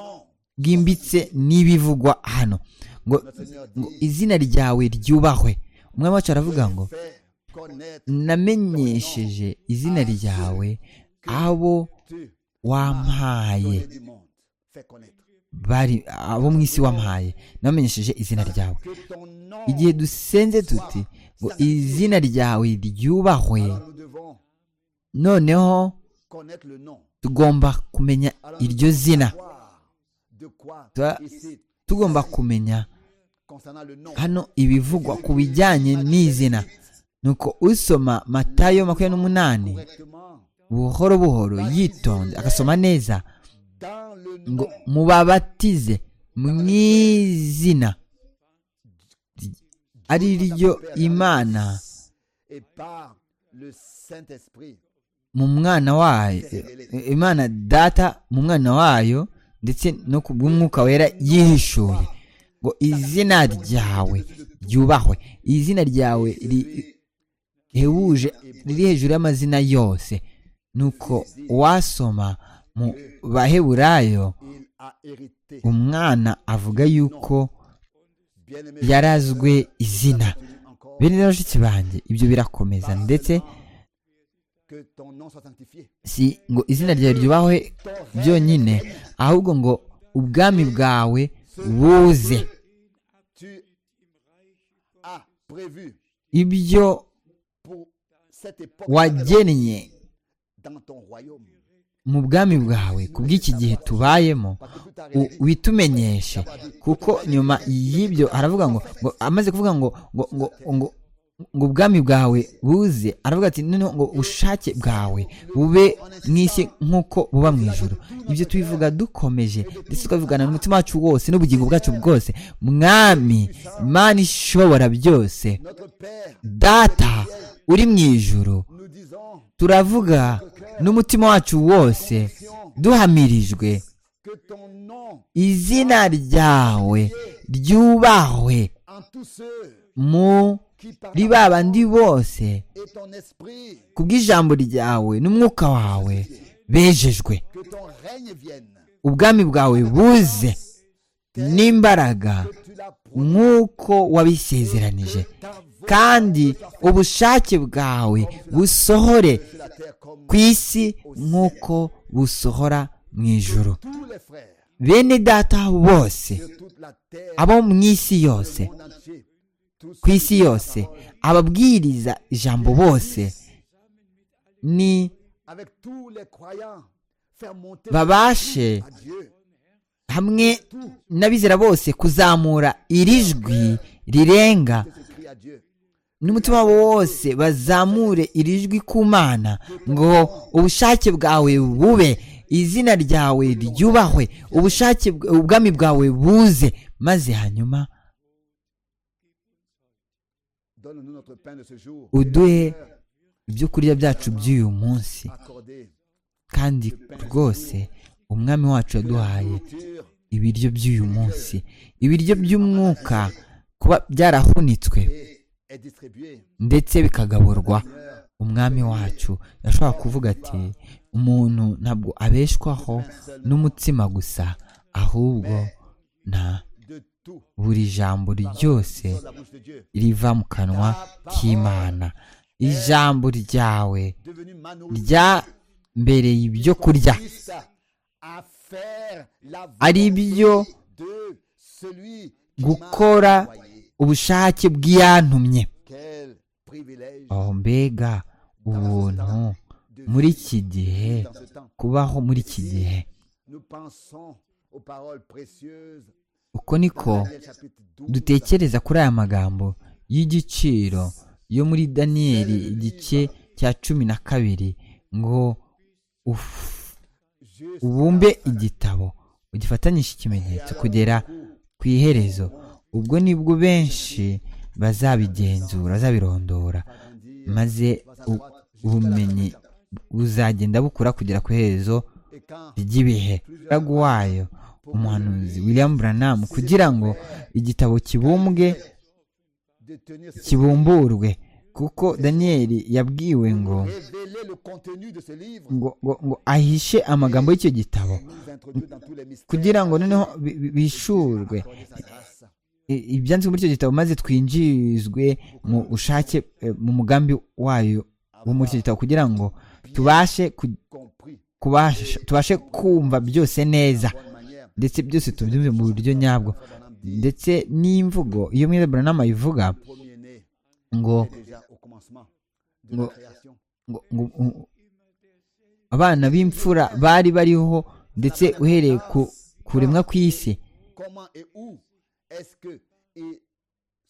bwimbitse n'ibivugwa hano ngo ngo izina ryawe ryubahwe umwami wacu aravuga ngo namenyesheje izina ryawe abo wampaye bari abo mu isi wampaye namenyesheje izina ryawe igihe dusenze tuti ngo izina ryawe ryubahwe noneho tugomba kumenya iryo zina Tuba tugomba kumenya hano ibivugwa ku bijyanye n'izina nuko usoma matayo makumyabiri n'umunani buhoro buhoro yitonze agasoma neza ngo mubabatize mu izina ari ryo imana mu mwana wayo imana data mu mwana wayo ndetse no ku bw'umwuka wera yihishuye ngo izina ryawe ryubahwe izina ryawe rihebuje riri hejuru y'amazina yose nuko wasoma mu baheburayo umwana avuga yuko yarazwe izina bene rero bashiki banjye ibyo birakomeza ndetse si ngo izina ryawe ryubahwe byonyine ahubwo ngo ubwami bwawe buze ibyo wagennye mu bwami bwawe ku bw'iki gihe tubayemo witumenyeshe kuko nyuma y'ibyo aravuga ngo ngo amaze kuvuga ngo ngo ngo ngo ngo ubwami bwawe buze aravuga ati noneho ngo ubushake bwawe bube mu isi nk'uko buba mu ijoro ibyo tubivuga dukomeje ndetse tukabivugana n'umutima wacu wose n'ubugingo bwacu bwose mwami imana ishobora byose data uri mu ijoro turavuga n'umutima wacu wose duhamirijwe izina ryawe ryubahwe mu muri ba bandi bose ku bw'ijambo ryawe n'umwuka wawe bejejwe ubwami bwawe buze n'imbaraga nk'uko wabisezeranije kandi ubushake bwawe busohore ku isi nk'uko busohora mu ijoro bene data bose abo mu isi yose ku isi yose ababwiriza ijambo bose ni babashe hamwe n'abizera bose kuzamura iri jwi rirenga n'umutima wabo wose bazamure iri jwi ku mana ngo ubushake bwawe bube izina ryawe ryubahwe ubushake ubwami bwawe buze maze hanyuma uduhe ibyo kurya byacu by'uyu munsi kandi rwose umwami wacu yaduhaye ibiryo by'uyu munsi ibiryo by'umwuka kuba byarahunitswe ndetse bikagaburwa umwami wacu yashobora kuvuga ati umuntu ntabwo abeshwaho n'umutsima gusa ahubwo na buri jambo ryose riva mu kanwa k'imana ijambo ryawe ryambereye ibyo kurya ari byo gukora ubushake bw'iyantumye aho mbega ubuntu muri iki gihe kubaho muri iki gihe uko niko dutekereza kuri aya magambo y'igiciro yo muri daniyeli igice cya cumi na kabiri ngo ubumbe igitabo ugifatanyije ikimenyetso kugera ku iherezo ubwo nibwo benshi bazabigenzura bazabirondora maze ubumenyi buzagenda bukura kugera ku iherezo ry'ibihe wayo umuhanuzi william Branham kugira ngo igitabo kibumbwe kibumburwe kuko daniyeli yabwiwe ngo Révélez le contenu de ce livre. ngo ngo ngo ahishe amagambo y'icyo gitabo Et nous introduire dans tous les mystères. kugira ngo noneho bi- bi- bishurwe accordés à sa grâce. I- ibyanditswe muri icyo gitabo maze twinjizwe mu bushake eh, mu mugambi wayo wo muri icyo gitabo kugira ngo tubashe ku- Compris. kubasha- tubashe kumva byose neza Bonne manière. ndetse byose tubyumve mu buryo nyabwo ndetse n'imvugo iyo mwene buranama ivuga Premier-né ngo est déjà au commencement de Ngo- la création. ngo- ngo ngo- abana b'imfura bari bariho ndetse uhereye ku kuremwa kw'isi Comment et où est-ce que il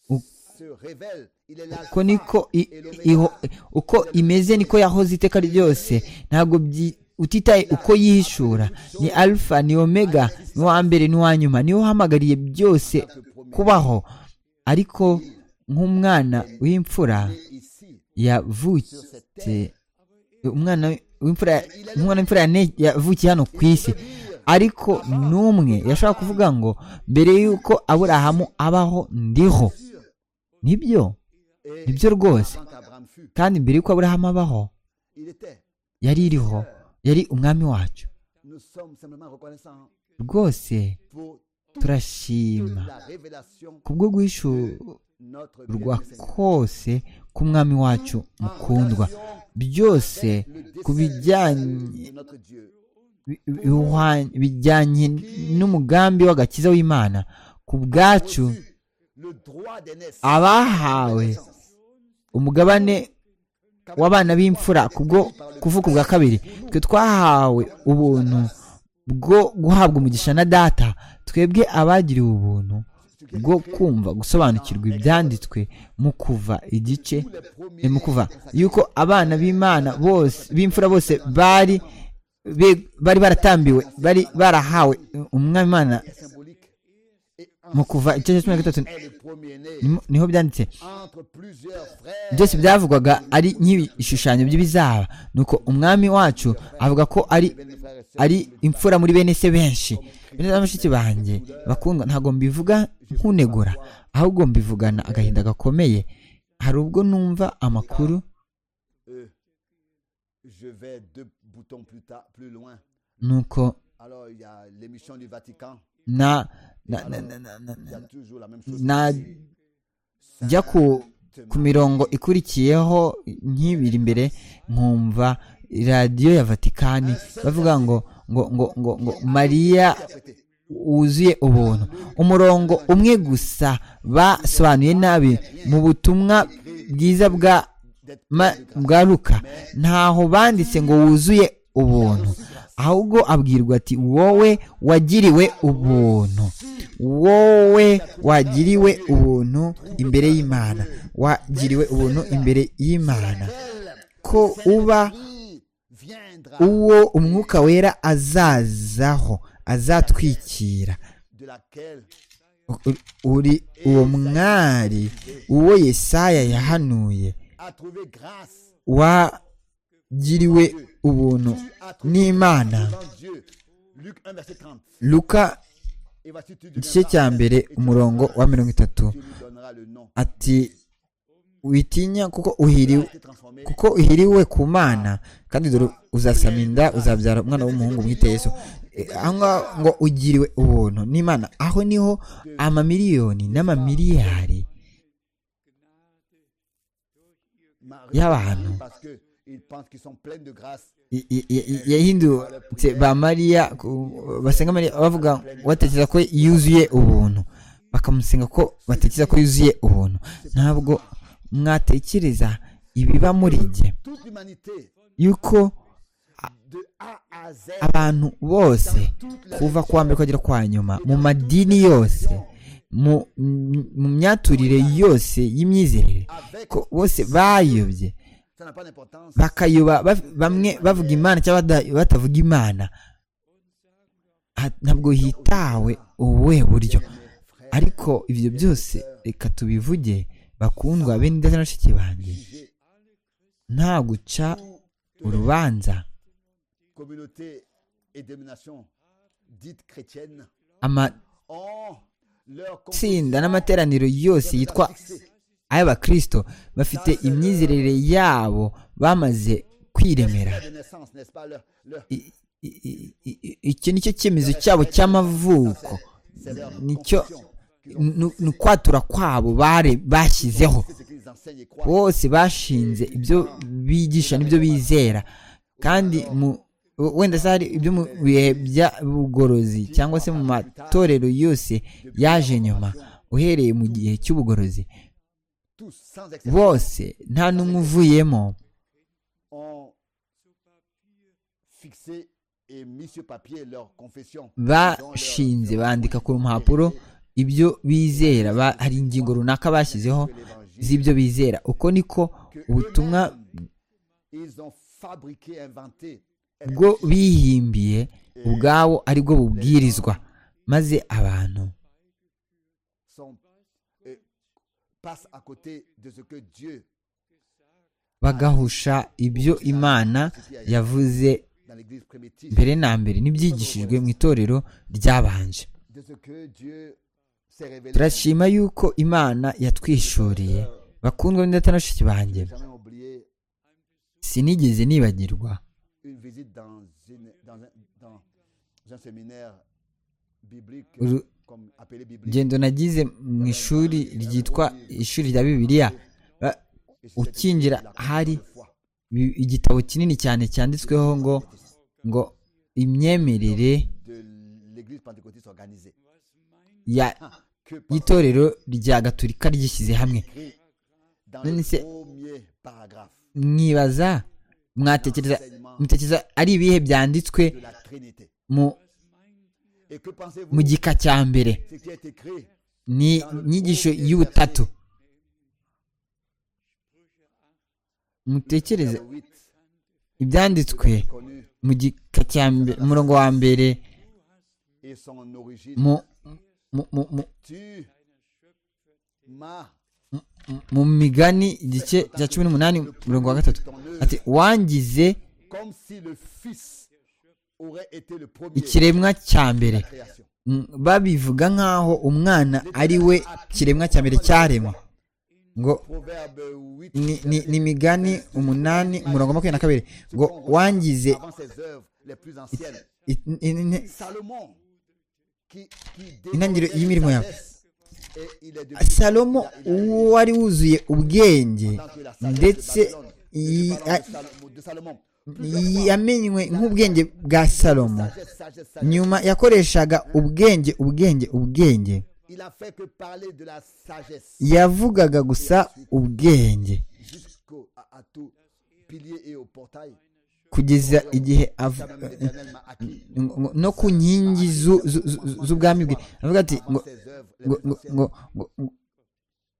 Ou- se révèle Il est là. uko niko i- iho- uko imeze niko yahoze iteka ryose ntabgo utitaye uko yihishura ni alfa ni omega ni uwa mbere n'uwa nyuma niwe uhamagariye byose kubaho ariko nk'umwana w'imfura Ici, yavutse umwana w'imfura nk'umwana w'imfura yane- yavukiye hano ku isi ariko n'umwe yashobora kuvuga ngo mbere y'uko aburahamu abaho ndiho nibyo et nibyo rwose avant qu'Abraham fût, kandi mbere y'uko aburahamu abaho il était. yari iriho yari umwami wacu Nous sommes simplement reconnaissants rwose pour toute turashima la révélation kubwo guhishurwa notre bien-aimé Seigneur. kose k'umwami wacu mukundwa byose Le dessein ku bijyanye de notre Dieu. bi- bi- bihwa- bijyanye n'umugambi w'agakiza w'imana ku bwacu Reçu Le droit d'aînesse. abahawe umugabane w'abana b'imfura kubwo kuvuka ubwa kabiri twe twahawe ubuntu bwo guhabwa umugisha na data twebwe abagiriwe ubuntu bwo kumva gusobanukirwa ibyanditswe mu kuva igice ni mu kuva yuko abana b'imana bose b'imfura bose bari be- bari baratambiwe bari barahawe umwami imana symbolique. Et mu kuva igice cya cumi na gatatu est le premier-né niho- niho byanditse entre plusieurs frères. byose byavugwaga ari nk'ibishushanyo by'ibizaba nuko umwami wacu avuga ko ari Béni, frères et sœurs, ari imfura muri bene se benshi bene na bashiki banjye bakundwa ntabwo mbivuga nkunegura ahubwo mbivugana agahinda gakomeye hari ubwo numva amakuru euh, je vais deux boutons plus tard, plus loin. nuko Alors, il y a l'émission du Vatican. na na na na na na Il y a toujours la même chose. najya ku, ku mirongo ikurikiyeho nk'ibiri imbere nkumva radiyo ya vatikani bavuga ngo ngo ngo ngo ngo mariya Interprété. wuzuye ubuntu umurongo umwe gusa basobanuye nabi mu butumwa bwiza bwa D'être Ma- bwa luka ntaho banditse ngo wuzuye ubuntu ahubwo abwirwa ati wowe wagiriwe ubuntu wowe wagiriwe ubuntu imbere y'imana wagiriwe ubuntu imbere y'imana ko uba qui viendra uwo umwuka wera azazaho azatwikira de laquelle uri uwo mwari uwo yesaya yahanuye a trouvé grâce wagiriwe ubuntu n'imana devant Dieu. Luc 1, verset 30. luka Et voici tu igice cya deviendras mbere et tu umurongo seras- wa mirongo itatu Tu lui donneras le nom. ati witinya kuko uhiriwe Été transformé kuko uhiriwe ku mana kandi dore uzasama inda uzabyara umwana w'umuhungu mwite yesu Eh, aho ngaho ngo ugiriwe ubuntu n'imana aho niho amamiliyoni n'amamiliyari Marie, y'abantu Parce que ils pensent qu'ils sont pleins de grâce. i- i- i- yahindutse ba mariya ku- basenga mariya bavuga batekereza ko yuzuye ubuntu bakamusenga ko batekereza ko yuzuye ubuntu ntabwo mwatekereza ibiba muri jye Toute l'humanité, yuko de A à Z, abantu bose kuva ku wa mbere kugera kwa nyuma mu madini yose mu mu myaturire yose y'imyizerere avec, ko bose bayobye ça n'a pas d'importance, bakayoba ba- bamwe bavuga imana cyangwa bada- batavuga imana Ha- ntabwo hitawe ubuhe buryo ariko ibyo byose reka tubivuge bakundwa bene ndetse na bashiki banjye jugé, nta guca urubanza communauté et domination dites chrétiennes amatsinda ont leur n'amateraniro yose yitwa ay'abakristo bafite imyizerere yabo bamaze kwiremera Esprit de naissance, n'est-ce pas, le- le- I- i- i- i- iki nicyo cyemezo cyabo cy'amavuko c'est leur nicyo confession qu'ils ont. ni ni ukwatura kwabo bare bashyizeho C'est ce qu'ils enseignent et croient. bose bashinze ibyo bigisha n'ibyo bizera kandi mu wenda se hari ibyo mu bihe by'ubugorozi cyangwa se mu matorero yose yaje nyuma uhereye mu gihe cy'ubugorozi Tous, sans exception, bose nta n'umwe uvuyemo ont fixé et mis sur papier leur confession. bashinze bandika ku mpapuro ibyo bizera ba- hari ingingo runaka bashyizeho Que l'évangile z'ibyo bizera uko niko que ubutumwa eux-mêmes, ils ont fabriqué, inventé. bwo bihimbiye ubwabo ari bwo bubwirizwa maze abantu sont- euh, passent à côté de ce que Dieu bagahusha ibyo imana yavuze dans l'Église primitive, mbere na mbere n'ibyigishijwe mu itorero ryabanje de ce que Dieu s'est révélé. turashima yuko imana yatwishuriye bakundwa n'indata na bashiki banjye J'ai jamais oublié sinigeze nibagirwa une visite dans, une- dans un, dans un séminaire biblique, Uru- comme appelé biblique. ingendo nagize mu ishuri ryitwa ishuri rya bibiliya ba- Et c'était ukinjira la hari première fois. bi- igitabo kinini cyane cyanditsweho ngo ngo imyemerere de l'Église pentecôtiste organisée. ya Que Paul y'itorero rya gaturika ryishyize hamwe écrit dans Nani se- le premier paragraphe mwibaza mwatekereza mutekereza ari ibihe byanditswe de la Trinité. mu Et que mu pensez-vous gika cya mbere ce qui est écrit ni inyigisho y'ubutatu mutekereze dans le 8, ibyanditswe connu mu gika cya mbere umurongo wa mbere et son origine. mu mu- mu- mu- Tu m'as mu migani igice cya cumi n'umunani umurongo wa gatatu ati wangize comme si le Fils aurait été le premier de ikiremwa cya mbere la création. Mm, babivuga nk'aho umwana ari we kiremwa cya mbere cyaremwa ngo Proverbe 8, ni- ni- ni imigani umunani umurongo wa makumyabiri na kabiri ngo wangize avant ses œuvres les plus anciennes. i- i- i- Salomon, qui, qui Intangiriro y'imirimo yawe. sagesse, et il est devenu- salomo il a- il a- wari wuzuye ubwenge tant que la sagesse de ndetse Babylone. Et yi- je parle de a- Sal- de Salomon. yamenywe nk'ubwenge bwa salomo Sagesse, sagesse, sagesse. nyuma yakoreshaga ubwenge ubwenge ubwenge Il a fait que parler de la sagesse yavugaga gusa ubwenge jusqu'au à, à tout pilier et au portail. kugeza igihe Ça av- même l'Éternel m'a acquis. ngo- ngo- no ku nkingi zu- zu- zu- z'ubwami bwe avuga ati ngo Avant ses œuvres, les ngo plus ngo anciennes. ngo- ngo- ngo-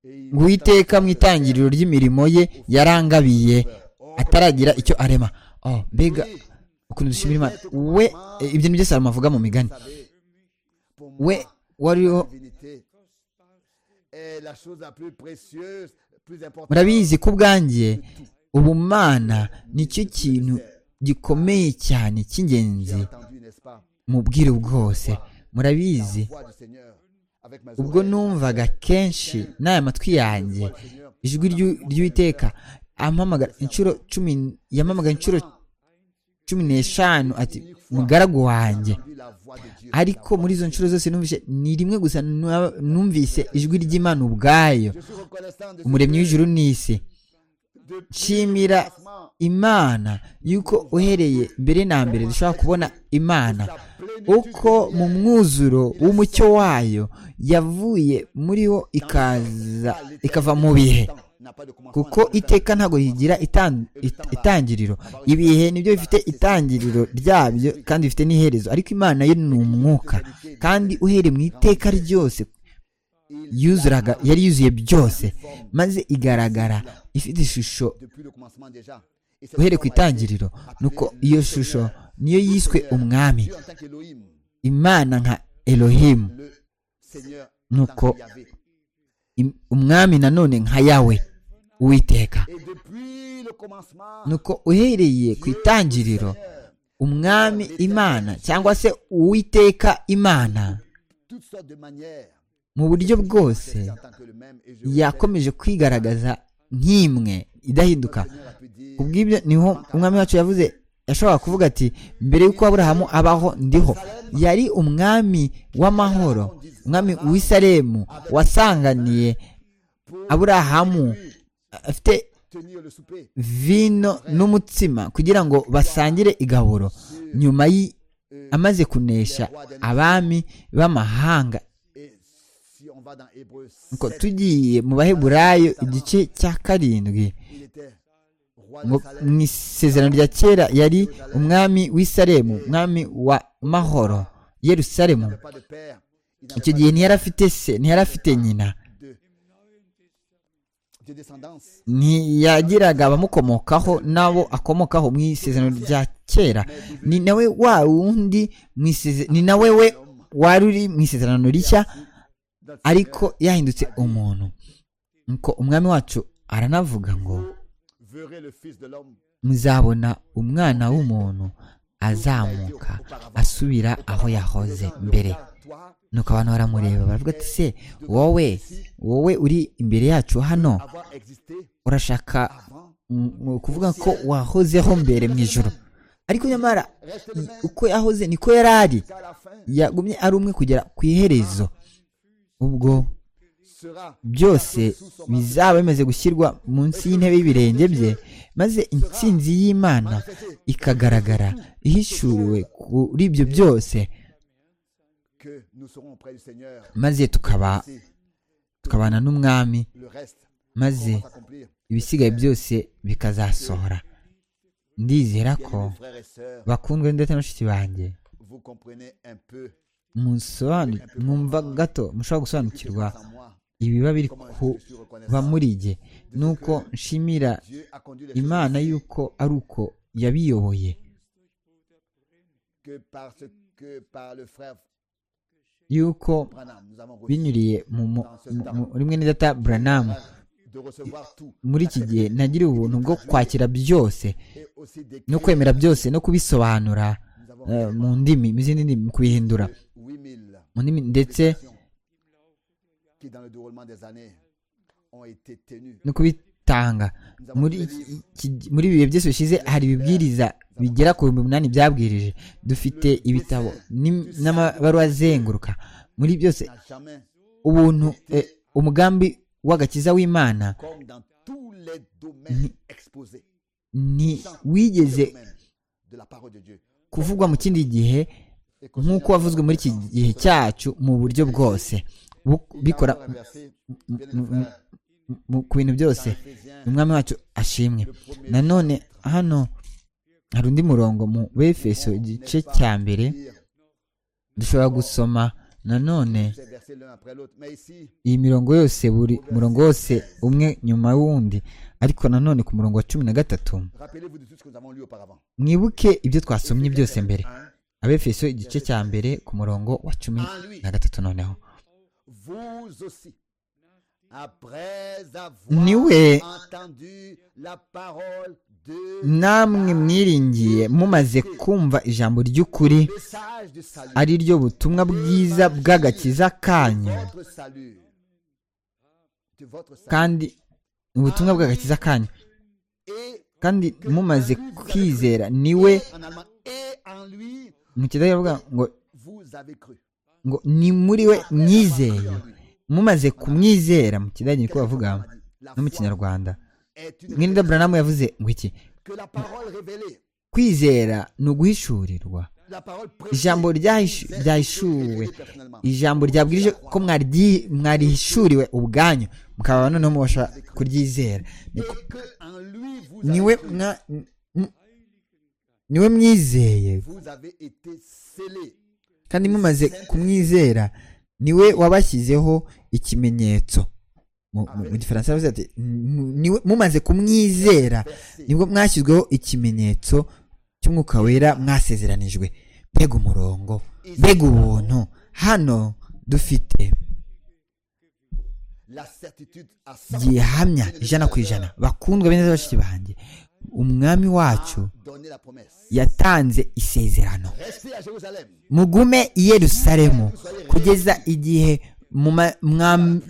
Et il ngo uwiteka mu itangiriro ry'imirimo ye yarangabiye ataragira icyo arema oh mbega ukuntu dushimira imana we eh, ibyo ni byo salomo avuga mu migani savait, pour we moi, wariho la divinité est la chose la plus précieuse, plus importante. murabizi ko ubwanjye ubumana nicyo kintu gikomeye cyane J'ai cy'ingenzi entendu, n'est-ce pas, mu bwiru bwose murabizi la voix du Seigneur avec mes ubwo oreilles. numvaga kenshi n'aya matwi yanjye Voix du Seigneur. ijwi ry'u- ry'uwiteka ampamagara inshuro cumi yampamagara inshuro cumi n'eshanu ati mugaragu wanjye Entendu la voix de Dieu. ariko muri izo nshuro zose numvise ni rimwe gusa nwa- numvise ijwi ry'imana ubwayo Je suis reconnaissant de ce umuremyi que, w'ijuru n'isi depuis nshimira imana yuko uhereye mbere na mbere dushobora kubona imana sa plénitude uko mu mwuzuro w'umucyo wayo yavuye muri wo ikaza ikava mu bihe temps n'a pas de commencement, kuko n'a pas de fin. iteka ntabwo rigira itan- it- itangiriro ibihe nibyo bifite itangiriro ryabyo kandi bifite n'iherezo ariko imana yo ni umwuka kandi uhereye mu iteka ryose yuzuraga yari yuzuye byose maze igaragara ifite ishusho Depuis le commencement déjà. Et cette uhereye ku forme a été itangiriro nuko iyo shusho niyo yiswe umwami Dieu en tant qu'Élohim, imana nka elohimu le Seigneur en Nuko. tant que Yahvé. Im- umwami nanone nka yawe uwiteka Et depuis le commencement, nuko uhereye ku itangiriro Seigneur, umwami imana cyangwa se uwiteka imana toutes sortes de manières, mu buryo bwose yakomeje kwigaragaza nk'imwe idahinduka kubw'ibyo niho umwami wacu yavuze yashoboraga kuvuga ati mbere y'uko aburahamu abaho ndiho yari umwami w'amahoro umwami w'isaremu wasanganiye aburahamu afite vino n'umutsima kugira ngo basangire igaburo nyuma amaze kunesha abami b'amahanga ngo tugiye mu baheburayo igice cya karindwi mu isezerano rya kera yari umwami w'isaremu umwami wa mahoro yerusaremu icyo gihe ntiyari afite se ntiyari afite nyina ntiyagiraga abamukomokaho n'abo akomokaho mu isezerano rya kera ni nawe wa wundi ni nawe we wari uri mu isezerano rishya ariko yahindutse umuntu nuko umwami wacu aranavuga ngo muzabona umwana w'umuntu azamuka asubira aho yahoze mbere nuko abantu baramureba baravuga ati se wowe wowe uri imbere yacu hano urashaka kuvuga ko wahozeho mbere mu ijoro ariko nyamara uko yahoze niko yari ari yagumye ari umwe kugera ku iherezo ubwo byose bizaba bimaze gushyirwa munsi y'intebe y'ibirenge bye maze intsinzi y'imana ikagaragara ihishuriwe kuri ibyo byose maze tukaba tukabana n'umwami maze ibisigaye byose bikazasohora ndizera ko bakundwe ndetse n'abashyitsi banjye mwumva gato mushobora gusobanukirwa ibiba biri kuba muri jye nuko nshimira imana y'uko ari uko yabiyoboye y'uko binyuriye muri mwene data buranamu muri iki gihe ntagire ubuntu bwo kwakira byose no kwemera byose no kubisobanura mu ndimi mu zindi ndimi mu kubihindura mu ndimi ndetse no kubitanga muri ibi bihe byose bishize hari ibibwiriza bigera ku bihumbi umunani byabwirije dufite ibitabo n'amabaruwa azenguruka muri byose ubuntu umugambi w'agakiza w'imana ntiwigeze kuvugwa mu kindi gihe nk'uko wavuzwe muri iki gihe cyacu mu buryo bwose bikora ku bintu byose umwami wacu ashimwe nanone hano hari undi murongo mu befeso igice cya mbere dushobora gusoma nanone iyi mirongo yose buri murongo wose umwe nyuma y'uwundi ariko nanone ku murongo wa cumi na gatatu mwibuke ibyo twasomye byose mbere abefeso igice cya mbere ku murongo wa cumi na gatatu noneho niwe namwe mwiringiye mumaze kumva ijambo ry'ukuri ari ryo butumwa bwiza bw'agakiza kanyu kandi ubutumwa bw'agakiza kanyu kandi mumaze kwizera niwe mu kidahabwa ngo ngo ni muri we mwizeye mumaze kumwizera mu kidage niko bavuga no mu kinyarwanda mwenda buranamu yavuze ngo iki kwizera ni uguhishurirwa ijambo ryahishuwe ijambo ryabwirije ko mwarihishuriwe ubwanyu mukaba noneho mubasha kuryizera niwe niwe mwizeye kandi mumaze kumwizera niwe wabashyizeho ikimenyetso mu gifaransa bavuze ati mumaze kumwizera nibwo mwashyizweho ikimenyetso cy'umwuka wera mwasezeranijwe mbega umurongo mbega ubuntu hano dufite gihamya ijana ku ijana bakundwa bene z'abashyitsi banjye umwami wacu yatanze isezerano mugume i yerusalemu kugeza igihe muma- mwam-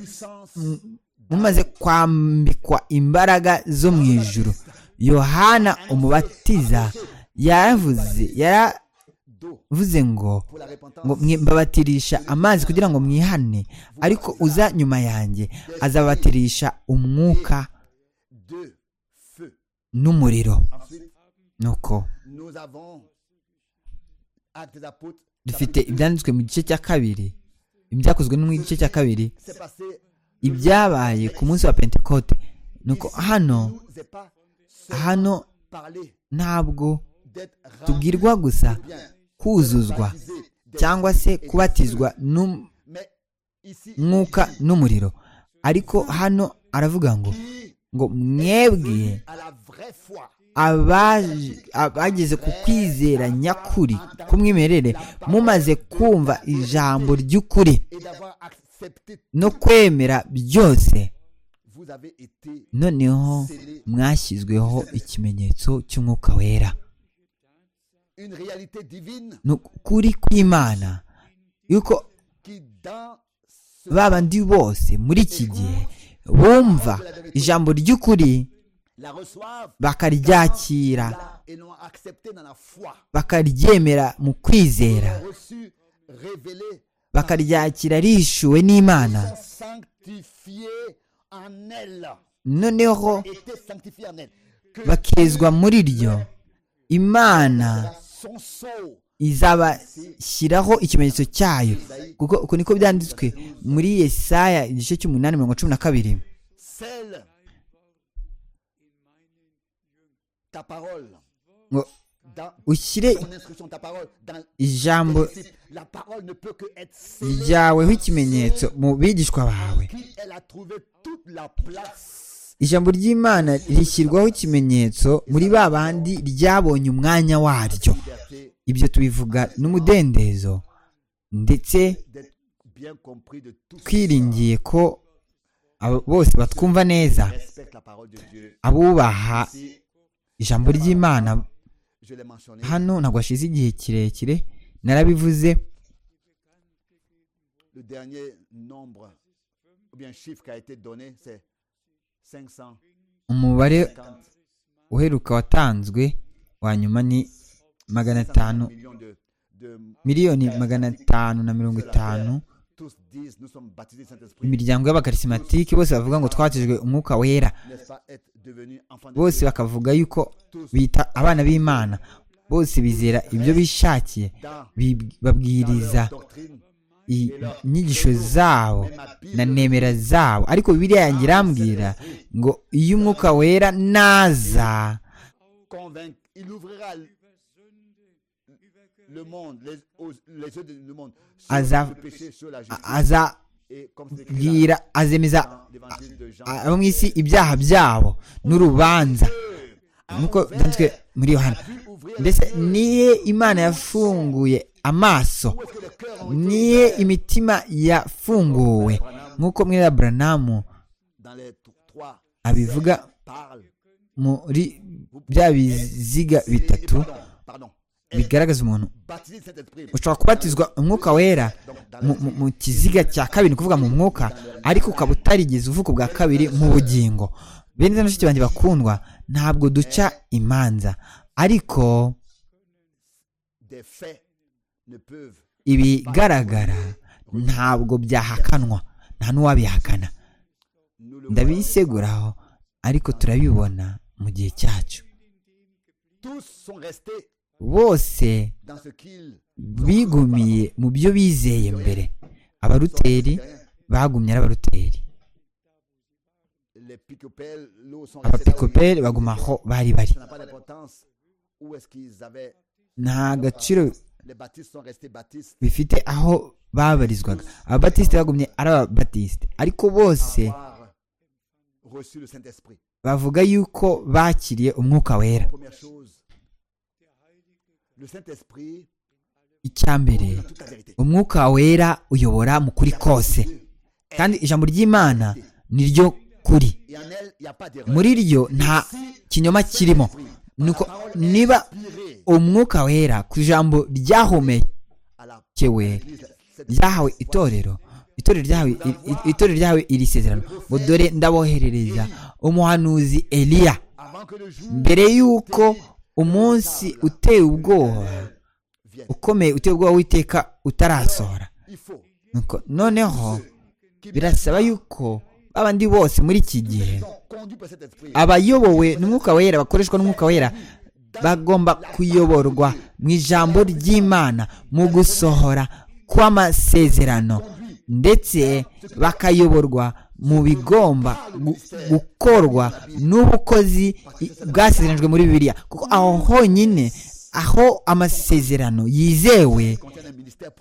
mumaze kwambikwa imbaraga zo mu ijuru yohana umubatiza yaravuze yaravuze ngo ngo mwe- mbabatirisha amazi kugira ngo mwihane ariko uza nyuma yanjye azabatirisha umwuka n'umuriro nuko dufite ibyanditswe mu gice cya kabiri ibyakozwe no mu gice cya kabiri ibyabaye ku munsi wa pentekote nuko hano hano ntabwo tubwirwa gusa kuzuzwa cyangwa se kubatizwa n'um- mwuka n'umuriro ariko hano aravuga ngo ngo mwebwe abaje- abageze ku kwizera nyakuri kumwimerere mumaze kumva ijambo ry'ukuri no kwemera byose noneho mwashyizweho ikimenyetso cy'umwuka wera ni ukuri kw'imana yuko ba bandi bose muri iki gihe bumva ijambo ry'ukuri bakaryakira bakaryemera mu kwizera bakaryakira rishuwe n'imana noneho bakizwa muri ryo imana izabashyiraho ikimenyetso cyayo kuko uko niko byanditswe muri yesaya igice cy'umunani mirongo cumi na kabiri ngo ushyire ijambo ryaweho ikimenyetso mu bigishwa bawe ijambo ry'imana rishyirwaho ikimenyetso muri ba bandi ryabonye umwanya waryo ibyo tubivuga n'umudendezo ndetse twiringiye ko abo bose batwumva neza abubaha ijambo ry'imana hano ntabwo hashize igihe kirekire narabivuze Le dernier nombre, ou bien chiffre qui a été donné, c'est 550. umubare uheruka watanzwe wa nyuma ni magana atanu millions de, de- miliyoni magana atanu na mirongo itanu Tous disent, nous sommes baptisés du Saint-Esprit. imiryango y'abakarisimantike bose bavuga ngo twatijwe umwuka wera N'est-ce pas être devenu enfant de bose Dieu bakavuga yuko bita abana b'imana bose bizera ibyo bishakiye bi- babwiriza Doctrine. i- inyigisho zabo na nemera zabo ariko bibiliya yanjye irambwira ngo iyo umwuka wera naza Convaincre. Il ouvrira le le monde, les, aux- les yeux du monde, sur Azav- le péché, sur la a- justice. Et comme c'est écrit azabwira dans azemeza l'évangile de Jean, abo mu isi ibyaha byabo n'urubanza nk'uko byanditswe muri yohana ndetse niye imana yafunguye amaso niye imitima yafunguwe nk'uko mwera buranamu dans les t- trois, abivuga parle. muri bya biziga bitatu Pardon, pardon. Être bigaragaza umuntu baptisé du Saint-Esprit. ushobora kubatizwa umwuka wera mu- mu- mu kiziga cya kabiri ni ukuvuga mu mwuka ariko ukaba utarigeze uvuka ubwa kabiri mu bugingo bene na bashiki banjye bakundwa ntabwo duca imanza ariko Des faits ne peuvent ibigaragara ntabwo byahakanwa nta n'uwabihakana nous le ndabiseguraho ariko turabibona mu gihe cyacu Tous sont restés bose dans ce qu'ils bigumiye mu byo bizeye mbere abaruteri bagumye ari abaruteri les picopelles, l'eau sont restés là où ils- abapikoperi baguma aho bari bari ça n'a pas d'importance où est-ce qu'ils avaient nta gaciro les baptistes sont restés baptistes bifite aho babarizwaga ababatisite bagumye ari ababatisite ariko bose avoir reçu le Saint-Esprit. bavuga yuko bakiriye umwuka wera Première chose, le Saint-Esprit icya mbere dit toute la vérité. umwuka wera uyobora mu kuri kose kandi ijambo ry'imana ni ryo kuri Et en elle, il n'y a pas d'erreur. muri ryo nta kinyoma kirimo nuko niba Tiré umwuka wera ku ijambo ryahomekewe à la ryahawe itorero itorero ryawe itorero ryawe iri sezerano ngo dore ndaboherereza umuhanuzi eliya mbere y'uko umunsi uteye ubwoba ukomeye uteye ubwoba w'iteka utarasohora Nuko noneho birasaba yuko babandi bose muri iki gihe abayobowe n'umwuka wera bakoreshwa n'umwuka wera bagomba kuyoborwa mu ijambo ry'imana mu gusohora kw'amasezerano ndetse bakayoborwa mu bigomba gukorwa n'ubukozi bwasezeranijwe muri bibiliya kuko aho honyine aho amasezerano yizewe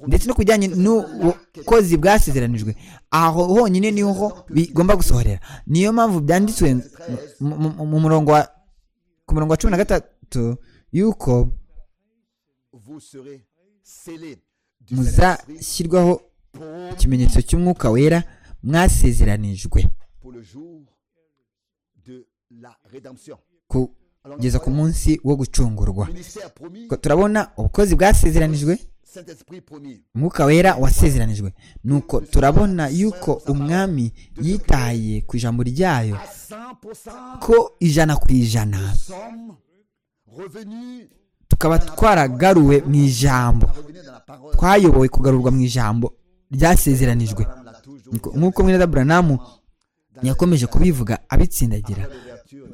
ndetse no ku bijyanye n'ubukozi bwasezeranijwe aho honyine niho bigomba gusohorera niyo mpamvu byanditswe mu murongo wa ku murongo wa cumi na gatatu y'uko muzashyirwaho ikimenyetso cy'umwuka wera mwasezeranijwe kugeza ku munsi wo gucungurwa turabona ubukozi bwasezeranijwe umwuka wera wasezeranijwe nuko turabona yuko umwami yitaye ku ijambo ryayo ko ijana ku ijana tukaba twaragaruwe mu ijambo twayobowe kugarurwa mu ijambo ryasezeranijwe nk'uko mwene buranamu yakomeje kubivuga abitsindagira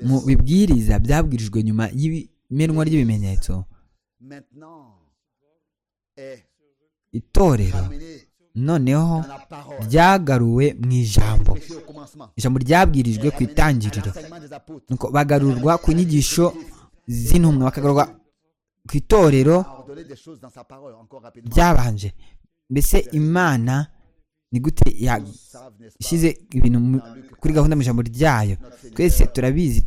mu bibwiriza byabwirijwe nyuma y'imenwa ry'ibimenyetso itorero noneho ryagaruwe mu ijambo ijambo ryabwirijwe ku itangiriro bagarurwa ku nyigisho z'intumwa bakagarurwa ku itorero ryabanje mbese imana ni gute yashyize ibintu kuri gahunda mu ijambo ryayo twese turabizi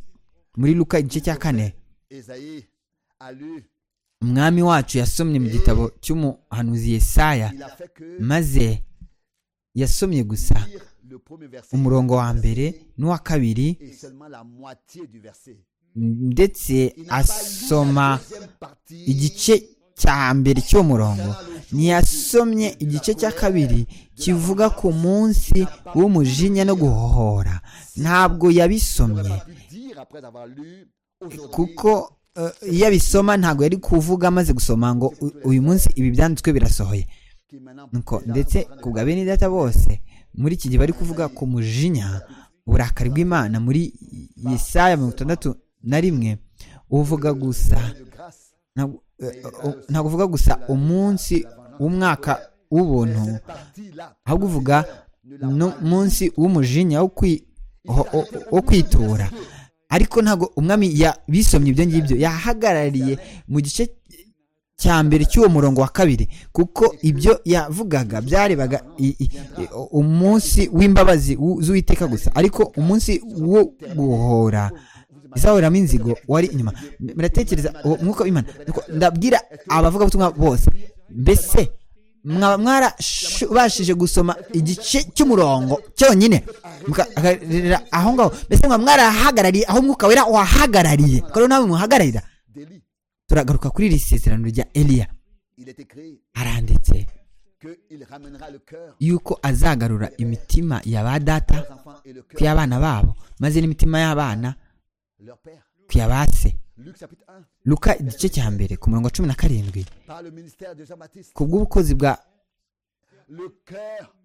muri luka igice cya kane umwami wacu yasomye mu gitabo cy'umuhanuzi Yesaya maze yasomye gusa umurongo wa mbere n'uwa kabiri ndetse asoma igice cya mbere cy'uwo murongo ntiyasomye igice cya kabiri kivuga ku munsi w'umujinya no guhohora ntabwo yabisomye kuko iyo abisoma ntabwo yari kuvuga amaze gusoma ngo uyu munsi ibi byanditswe birasohoye ndetse ku bwa bene data bose muri iki gihe bari kuvuga ku mujinya uburakari bw'imana muri Yesaya mirongo itandatu na rimwe uvuga gusa ntabwo uvuga gusa umunsi w'umwaka w'ubuntu ahubwo uvuga n'umunsi w'umujinya wo kwitura ariko ntabwo umwami bisomye ibyo ngibyo yahagarariye mu gice cya mbere cy'uwo murongo wa kabiri kuko ibyo yavugaga byarebaga umunsi w'imbabazi z'uwiteka gusa ariko umunsi wo guhora izahoreramo inzigo wari inyuma muratekereza uwo mwuka w'imana ndabwira abavugabutumwa bose mbese mwaba mwarabashije gusoma igice cy'umurongo cyonyine mukahagararira aho ngaho mbese mwaba mwarahagarariye aho umwuka wera wahagarariye rero nawe muhagararira turagaruka kuri iri sezerano rya eliya aranditse yuko azagarura imitima ya ba data ku y'abana babo maze n'imitima y'abana ku ya ba se luka igice cya mbere ku murongo wa cumi na karindwi ku bw'ubukozi bwa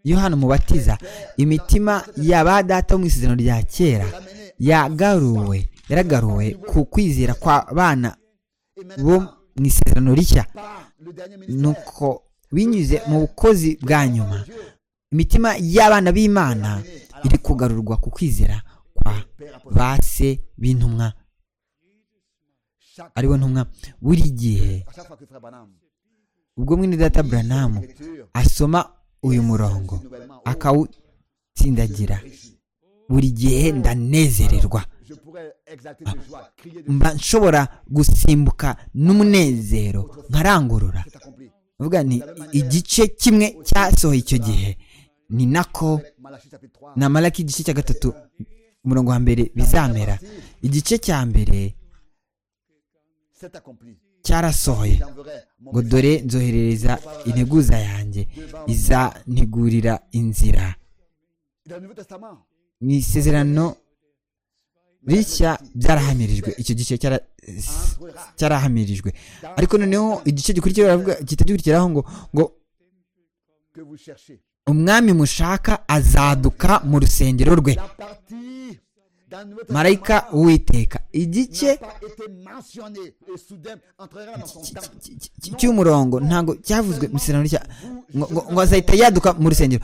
yohana umubatiza imitima ya ba data mu isezerano rya kera yagaruwe yaragaruwe ku kwizera kwa bana bo mu isezerano rishya nuko binyuze mu bukozi bwa nyuma imitima y'abana b'imana iri kugarurwa ku kwizera kwa ba se b'intumwa aribo ntumwa buri gihe ubwo mwene data buranamu asoma uyu murongo akawutsindagira buri gihe ndanezererwa mba nshobora gusimbuka n'umunezero nkarangurura vuga ni igice kimwe cyasohoye icyo gihe ni nako na malaki igice cya gatatu umurongo wa mbere bizamera igice cya mbere cyarasohoye ngo dore nzoherereza integuza yanjye izantegurira inzira mu isezerano rishya byarahamirijwe icyo gice cyara- cyarahamirijwe ariko noneho igice gikurikiraho baravuga- gihita gikurikiraho ngo ngo umwami mushaka azaduka mu rusengero rwe marayika uwiteka igice cy- cy- cy- cy'umurongo ntabwo cyavuzwe mu isezerano rishya ngo- ngo- ngo azahita yaduka mu rusengero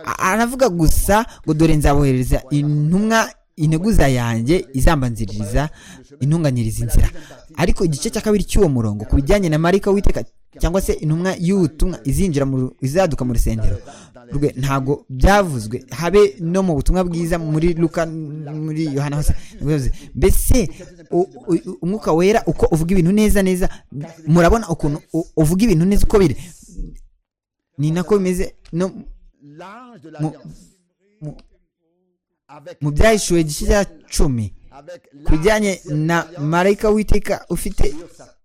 A- aravuga gusa ngo dore nzaboherereza intumwa integuza yanjye izambanziriza intunganyiriza inzira ariko igice cya kabiri cy'uwo murongo ku bijyanye na marayika witeka cyangwa se intumwa y'ubutumwa izinjira mu ru- izaduka mu rusengero rwe ntabwo byavuzwe habe no mu butumwa bwiza muri luka muri yohana hose ntibivuze. mbese u- u- umwuka wera uko uvuga ibintu neza neza murabona ukuntu u- uvuga ibintu neza uko biri ni nako bimeze no mu- mu- mu byahishuwe igice cya cumi ku bijyanye na marayika witeka ufite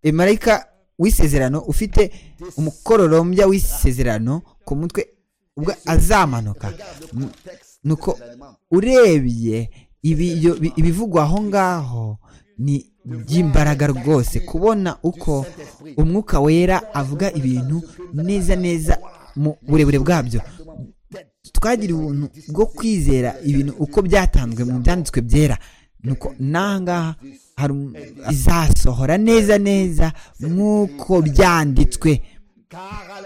e, marayika w'isezerano ufite umukororombya w'isezerano ku mutwe ubwo azamanuka M- nuko urebye ibiyo- bi- ibivugwa aho ngaho ni iby'imbaraga rwose kubona uko umwuka wera avuga ibintu neza neza mu burebure bwabyo twagira ubuntu bwo kwizera ibintu uko byatanzwe mu byanditswe byera nuko nangaha hari um- izasohora neza neza nk'uko byanditswe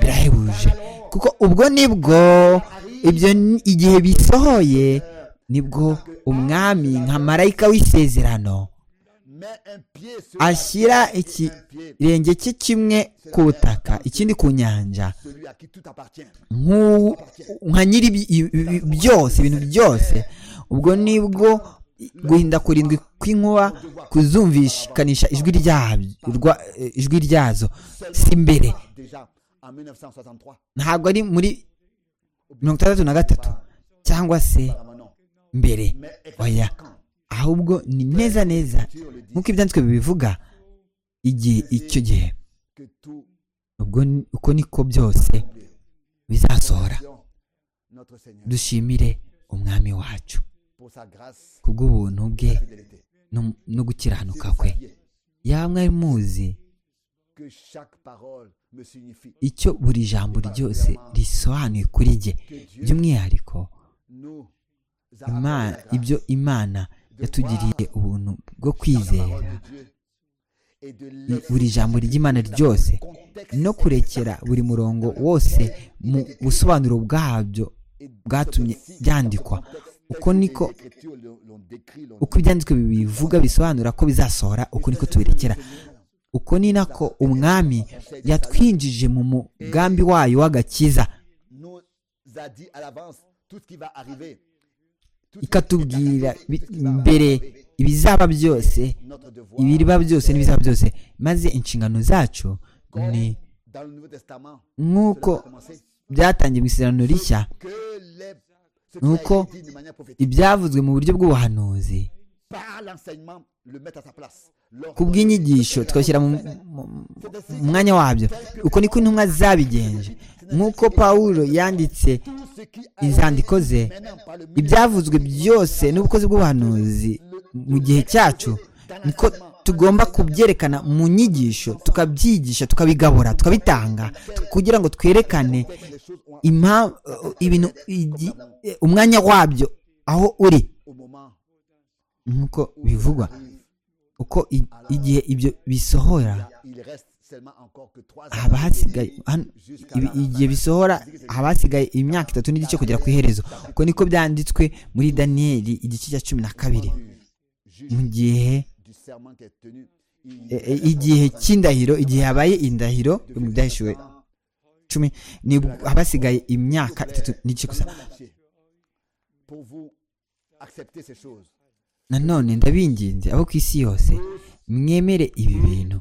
birahebuje kuko ubwo nibwo ibyo ni- igihe bisohoye nibwo umwami nka marayika w'isezerano ashyira ikirenge cye kimwe ku butaka ikindi ku nyanja nk'u- nka nyiri ibi- ibi- ibi- byose ibintu byose ubwo nibwo guhinda kurindwi kw'inkuba kuzumvikanisha ijwi ryabyo rwa- ijwi ryazo si mbere ntabwo ari muri mirongo itandatu na gatatu cyangwa se mbere oya ahubwo ni neza neza nk'uko ibyanditswe bibivuga igihe icyo gihe ubwo ni- uko niko byose bizasohora dushimire umwami wacu kubw'ubuntu bwe no- no gukiranuka kwe yamwe ari muzi icyo buri jambo ryose risobanuye kuri jye by'umwihariko Ima- ibyo imana yatugiriye ubuntu bwo kwizera i- buri jambo ry'imana ryose no kurekera buri murongo wose mu busobanuro bwabyo bwatumye byandikwa uko niko uko ibyanditswe bibivuga bisobanura ko bizasohora uko niko tubirekera uko ni nako umwami yatwinjije mu mugambi wayo w'agakiza ikatubwira bi- mbere ibizaba byose ibiriba byose n'ibizaba byose maze inshingano zacu ni nk'uko byatangiye mu isezerano rishya nuko ibyavuzwe mu buryo bw'ubuhanuzi ku bw'inyigisho twashyira mu mu- mu mwanya wabyo uko niko intumwa zabigenje nk'uko pawulo yanditse inzandiko ze ibyavuzwe byose n'ubukozi bw'ubuhanuzi mu gihe cyacu niko tugomba kubyerekana mu nyigisho tukabyigisha tukabigabura tukabitanga kugira ngo twerekane impa- ibintu igi- umwanya wabyo aho uri nk'uko bivugwa uko i- igihe ibyo bisohora haba hasigaye hano- ibi- igihe bisohora haba hasigaye imyaka itatu n'igice kugera ku iherezo uko niko byanditswe muri daniyeli igice cya cumi na kabiri mu gihe e- e- igihe cy'indahiro igihe habaye indahiro mu byahishuwe cumi nibwo haba hasigaye imyaka itatu n'igice gusa nanone ndabinginze abo ku isi yose mwemere ibi bintu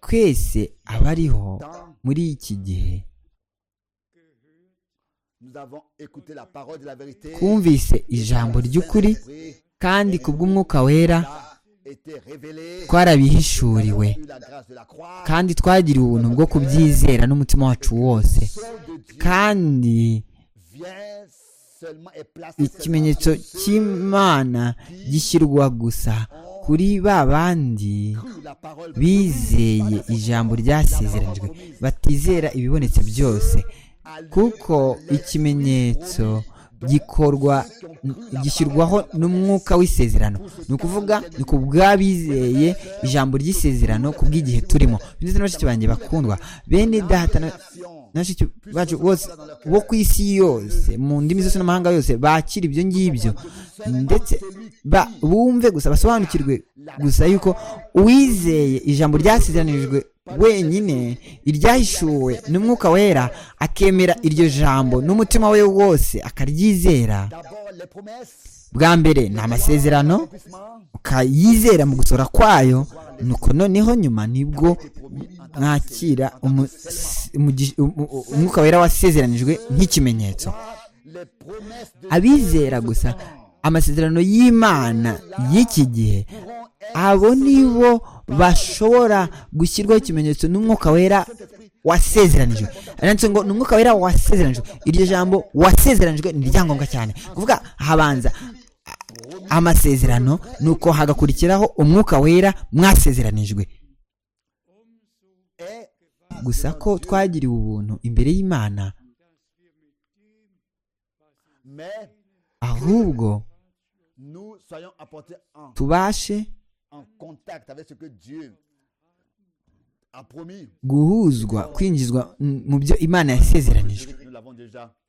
twese abariho muri iki gihe twumvise ijambo ry'ukuri kandi ku bw'umwuka wera twarabihishuriwe kandi twagiriwe ubuntu bwo kubyizera n'umutima wacu wose kandi ikimenyetso cy'imana gishyirwa gusa kuri ba bandi bizeye ijambo ryasezeranijwe batizera ibibonetse byose kuko ikimenyetso gikorwa gishyirwaho n'umwuka w'isezerano ni ukuvuga ni ku bw'abizeye ijambo ry'isezerano ku bw'igihe turimo ndetse na bashiki banjye bakundwa bene data na bashiki bacu bose bo ku isi yose mu ndimi zose n'amahanga yose bakira ibyo ngibyo ndetse bumve gusa basobanukirwe gusa yuko uwizeye ijambo ryasezeranijwe wenyine iryahishuwe n'umwuka wera akemera iryo jambo n'umutima we wose akaryizera bwa mbere ni amasezerano ukayizera mu gusohora kwayo nuko noneho nyuma nibwo mwakira umwuka wera wasezeranijwe nk'ikimenyetso abizera gusa amasezerano y'imana y'iki gihe abo nibo bashobora gushyirwaho ikimenyetso n'umwuka wera wasezeranijwe aranditse ngo ni umwuka wera wasezeranijwe iryo jambo wasezeranijwe ni iryangombwa cyane kuvuga habanza amasezerano nuko hagakurikiraho umwuka wera mwasezeranijwe gusa ko twagiriwe ubuntu imbere y'imana ahubwo tubashe guhuzwa kwinjizwa mu byo imana yasezeranijwe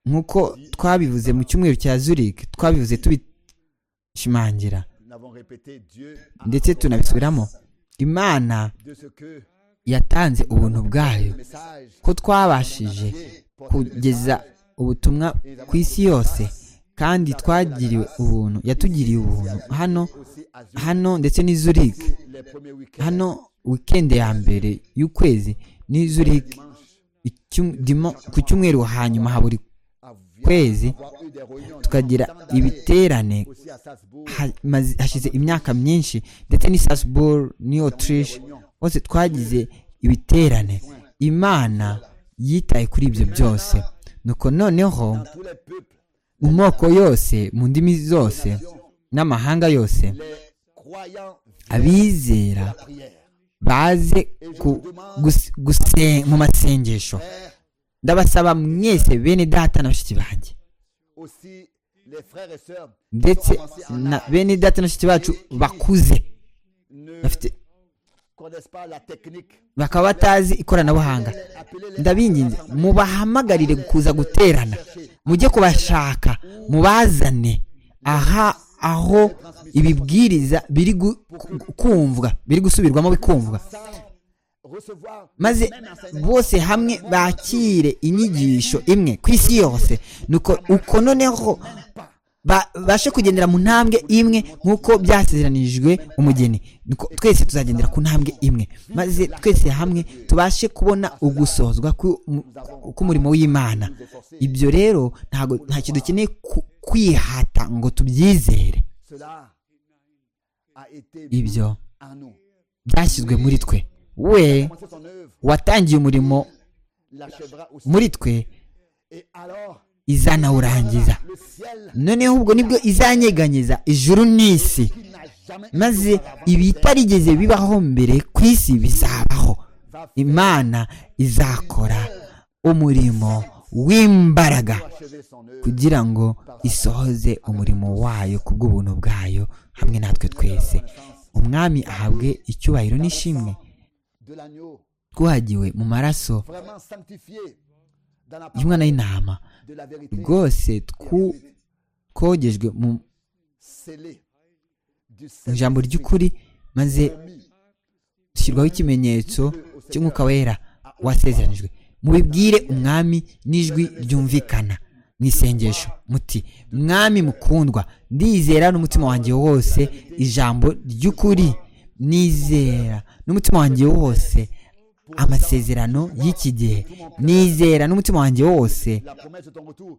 nk'uko twabivuze mu cyumweru cya zurike twabivuze tubishimangira ndetse tunabisubiramo imana yatanze ubuntu bwayo ko twabashije kugeza ubutumwa ku isi yose kandi twagiriwe ubuntu yatugiriye ubuntu hano hano ndetse ni zurike hano wikende ya mbere y'ukwezi ni zurike ku cyumweru hanyuma ha buri kwezi tukagira ibiterane hashize imyaka myinshi ndetse ni sasiburu ni otirishe hose twagize ibiterane imana yitaye kuri ibyo byose nuko noneho mu moko yose mu ndimi zose n'amahanga yose abizera baze mu masengesho ndabasaba mwese bene data na bashiki banjye ndetse na bene data na bashiki bacu bakuze bakaba batazi ikoranabuhanga ndabinginze mubahamagarire kuza guterana mujye kubashaka mubazane aha aho ibibwiriza biri kumvwa biri gusubirwamo bikumvwa maze bose hamwe bakire inyigisho imwe ku isi yose nuko uko noneho babashe kugendera mu ntambwe imwe nk'uko byasezeranijwe umugeni twese tuzagendera ku ntambwe imwe maze twese hamwe tubashe kubona ugusohozwa k'umurimo w'imana ibyo rero nta kintu dukeneye kwihata ngo tubyizere ibyo byashyizwe muri twe we watangiye umurimo muri twe izanawurangiza noneho ubwo nibwo izanyeganyeza ijuru n'isi maze ibitarigeze bibaho mbere ku isi bizabaho imana izakora umurimo w'imbaraga kugira ngo isohoze umurimo wayo ku bw'ubuntu bwayo hamwe natwe twese umwami ahabwe icyubahiro n'ishimwe twagiwe mu maraso y'umwana w'intama rwose twogejwe mu ijambo ry'ukuri maze dushyirwaho ikimenyetso cy'umwuka wera wasezeranijwe mubibwire umwami n'ijwi ryumvikana mu isengesho muti mwami mukundwa ndizera n'umutima wanjye wose ijambo ry'ukuri nizera n'umutima wanjye wose amasezerano y'iki gihe nizera n'umutima wanjye wose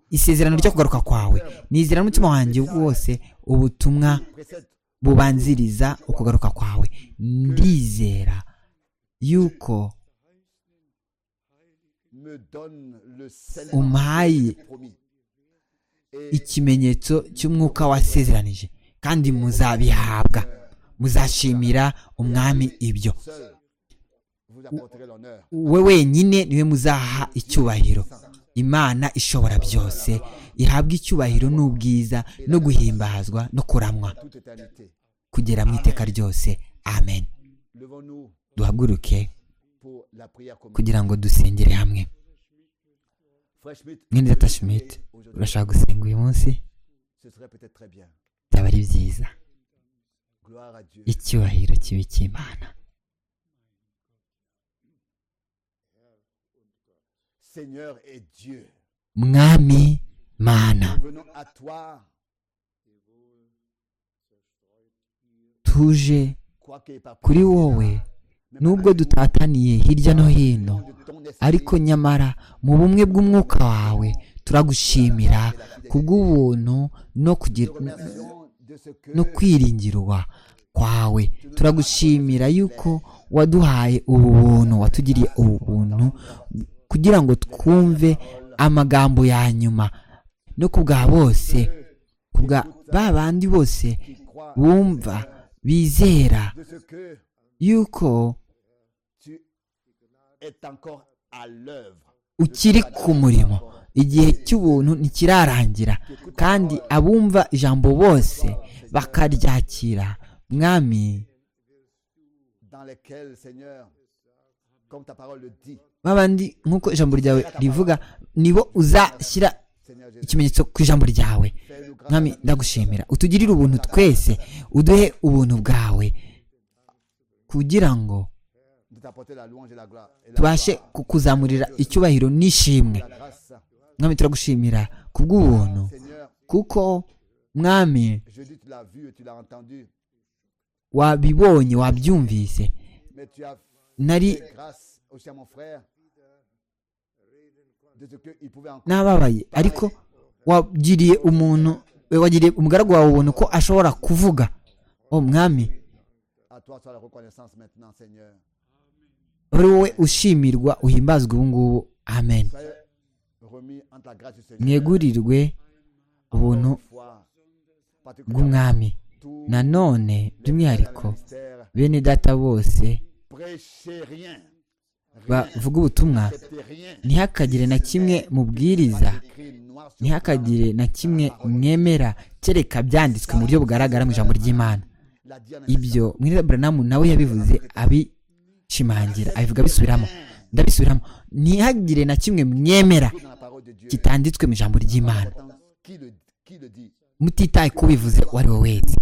isezerano ryo kugaruka kwawe nizera n'umutima wanjye wose ubutumwa bubanziriza ukugaruka kwawe ndizera yuko me donne le sel umpaye promis. Et ikimenyetso cy'umwuka wasezeranije kandi muzabihabwa muzashimira umwami ibyo seul, vous apporterez l'honneur. we wenyine niwe muzaha icyubahiro imana ishobora byose ihabwa icyubahiro n'ubwiza no guhimbazwa no kuramwa Toute éternité. kugera mu iteka ryose amen Levons-nous duhaguruke pour la prière commune. kugira ngo dusengere hamwe Frère Schmitt, mwene data Schmidt aujourd'hui, urashaka gusenga uyu munsi ce serait peut-être très bien. byaba ari byiza Gloire à Dieu. icyubahiro kibi cy'imana Seigneur et Dieu, mwami mana nous venons à toi, tuje quoi que par kuri wowe nubwo dutataniye hirya no hino de ton esprit, ariko nyamara mu bumwe bw'umwuka wawe turagushimira kubw'ubuntu no kugira raison de ce que no kwiringirwa kwawe turagushimira yuko waduhaye ubu buntu watugiriye ubu buntu kugira ngo twumve amagambo ya nyuma no ku bwa bose ku bwa ba bandi bose tu crois, bumva bizera de ce que yuko tu es encore à l'œuvre. ukiri ku murimo igihe cy'ubuntu ntikirarangira kandi abumva ijambo bose bakaryakira mwami dans lesquels, Seigneur, comme ta parole le dit, babandi nk'uko ijambo ryawe rivuga nibo uzashyira Seigneur Jésus, ikimenyetso ku ijambo ryawe fais-nous grâce mwami ndagushimira utugirire ubuntu twese uduhe ubuntu bwawe kugira ngo de t'apporter la louange et la gloire. Et la, tubashe kukuzamurira icyubahiro n'ishimwe la grâce. mwami turagushimira ku bw'ubuntu Seigneur, kuko mwami je dis, tu l'as vu et tu l'as entendu, wabibonye wabyumvise mais tu as nari fait grâce aussi à mon frère de ce qu'il pouvait encore. nababaye ariko wagiriye umuntu wagiriye umugaragu wawe ubuntu ko ashobora kuvuga o mwami À toi soit la reconnaissance maintenant, Seigneur. uri wowe ushimirwa uhimbazwe ubu ngubu amen Soyez remis en ta grâce du Seigneur. mwegurirwe ubuntu Foi, particulièrement bw'umwami tous nanone by'umwihariko les mystères. bene data bose Prêchez rien, bavuga ubutumwa acceptez rien. ntihakagire na kimwe mubwiriza Écrit noir sur ntihakagire na kimwe mwemera kereka byanditswe mu buryo bugaragara mu ijambo ry'imana la Diane. ibyo mwene buranamu nawe yabivuze abishimangira abivuga abisubiramo ndabisubiramo ntihagire na kimwe mwemera dans la parole de Dieu. kitanditswe mu ijambo ry'imana Pourtant, Qui le, qui le dit mutitaye ku bivuze uwo ari we wese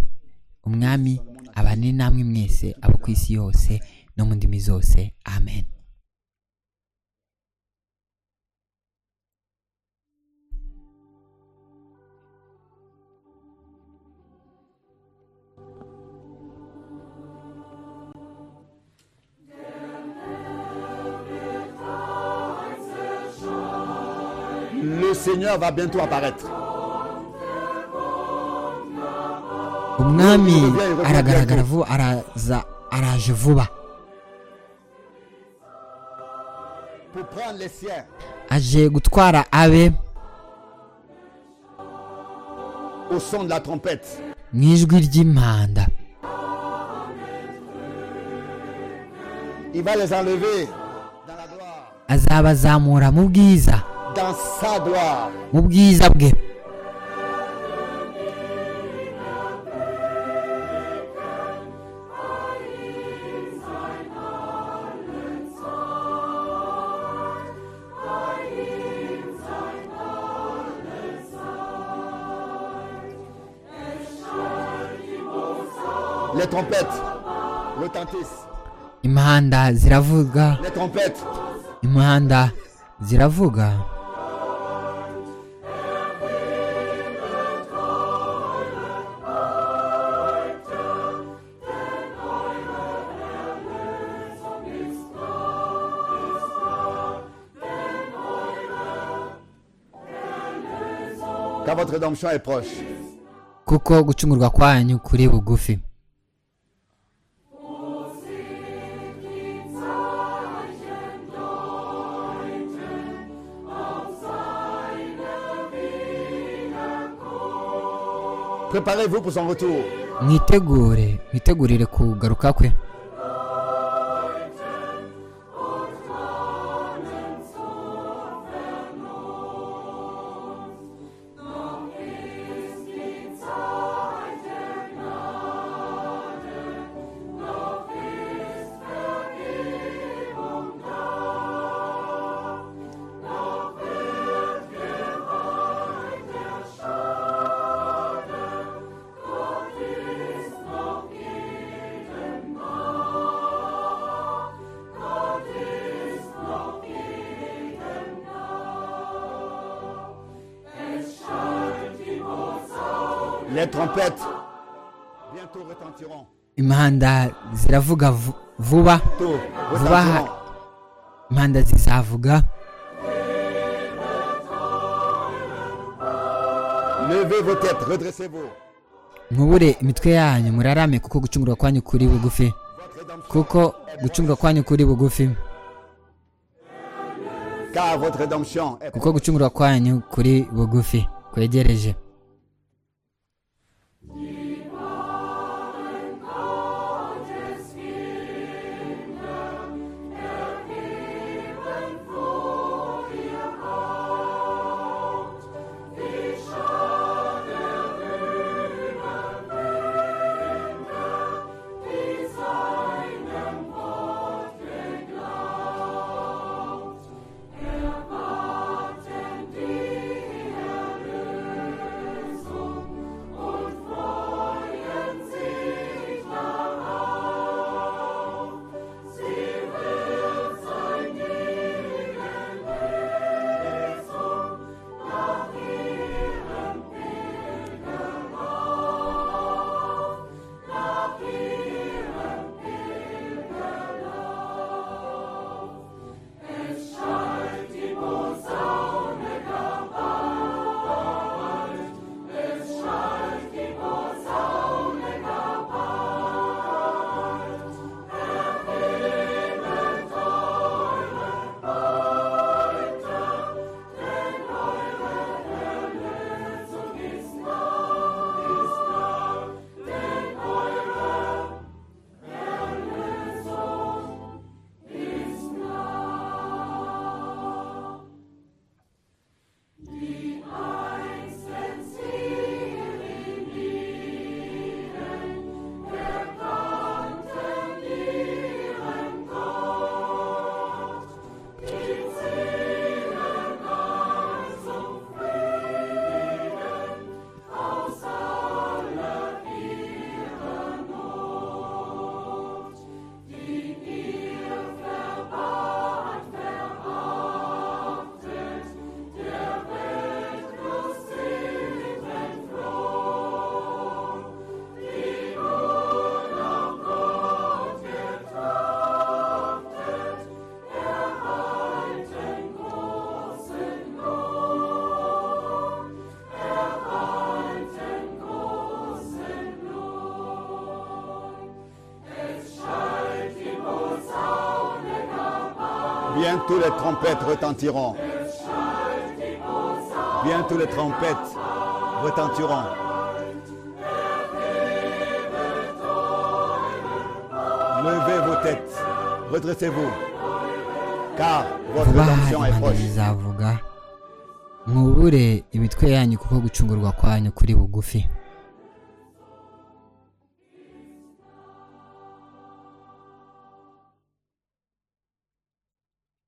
umwami abanini namwe mwese abo ku isi yose no mu ndimi zose amen Le Seigneur va bientôt apparaître. umwami aragaragara vuba araza araje vuba Pour prendre les siens. aje gutwara abe Au son de la trompette. mu ijwi ry'impanda Il va les enlever dans la gloire. azabazamura mu bwiza Dans sa gloire. mu bwiza bwe Les trompettes retentissent. imihanda ziravuga Les trompettes. imihanda ziravuga Car votre rédemption est proche. kuko gucungurwa kwanyu kuri bugufi Préparez-vous pour son retour. mwitegure mwitegurire kugaruka kwe Les trompettes bientôt retentiront. impanda ziravuga vu- vuba Bientôt vuba retentiront. impanda zizavuga Levez vos têtes, redressez-vous. mwubure imitwe yanyu murarame kuko gucungurwa kwanyu kuri bugufi Votre rédemption, kuko gucungurwa kwanyu kuri bugufi car votre rédemption est kuko gucungurwa kwanyu kuri bugufi kwegereje Bientôt les trompettes retentiront. Bientôt les trompettes retentiront. Levez vos têtes, redressez-vous, car votre vuba rédemption est impanda proche. zizavuga mwubure imitwe yanyu kuko gucungurwa kwanyu kuri bugufi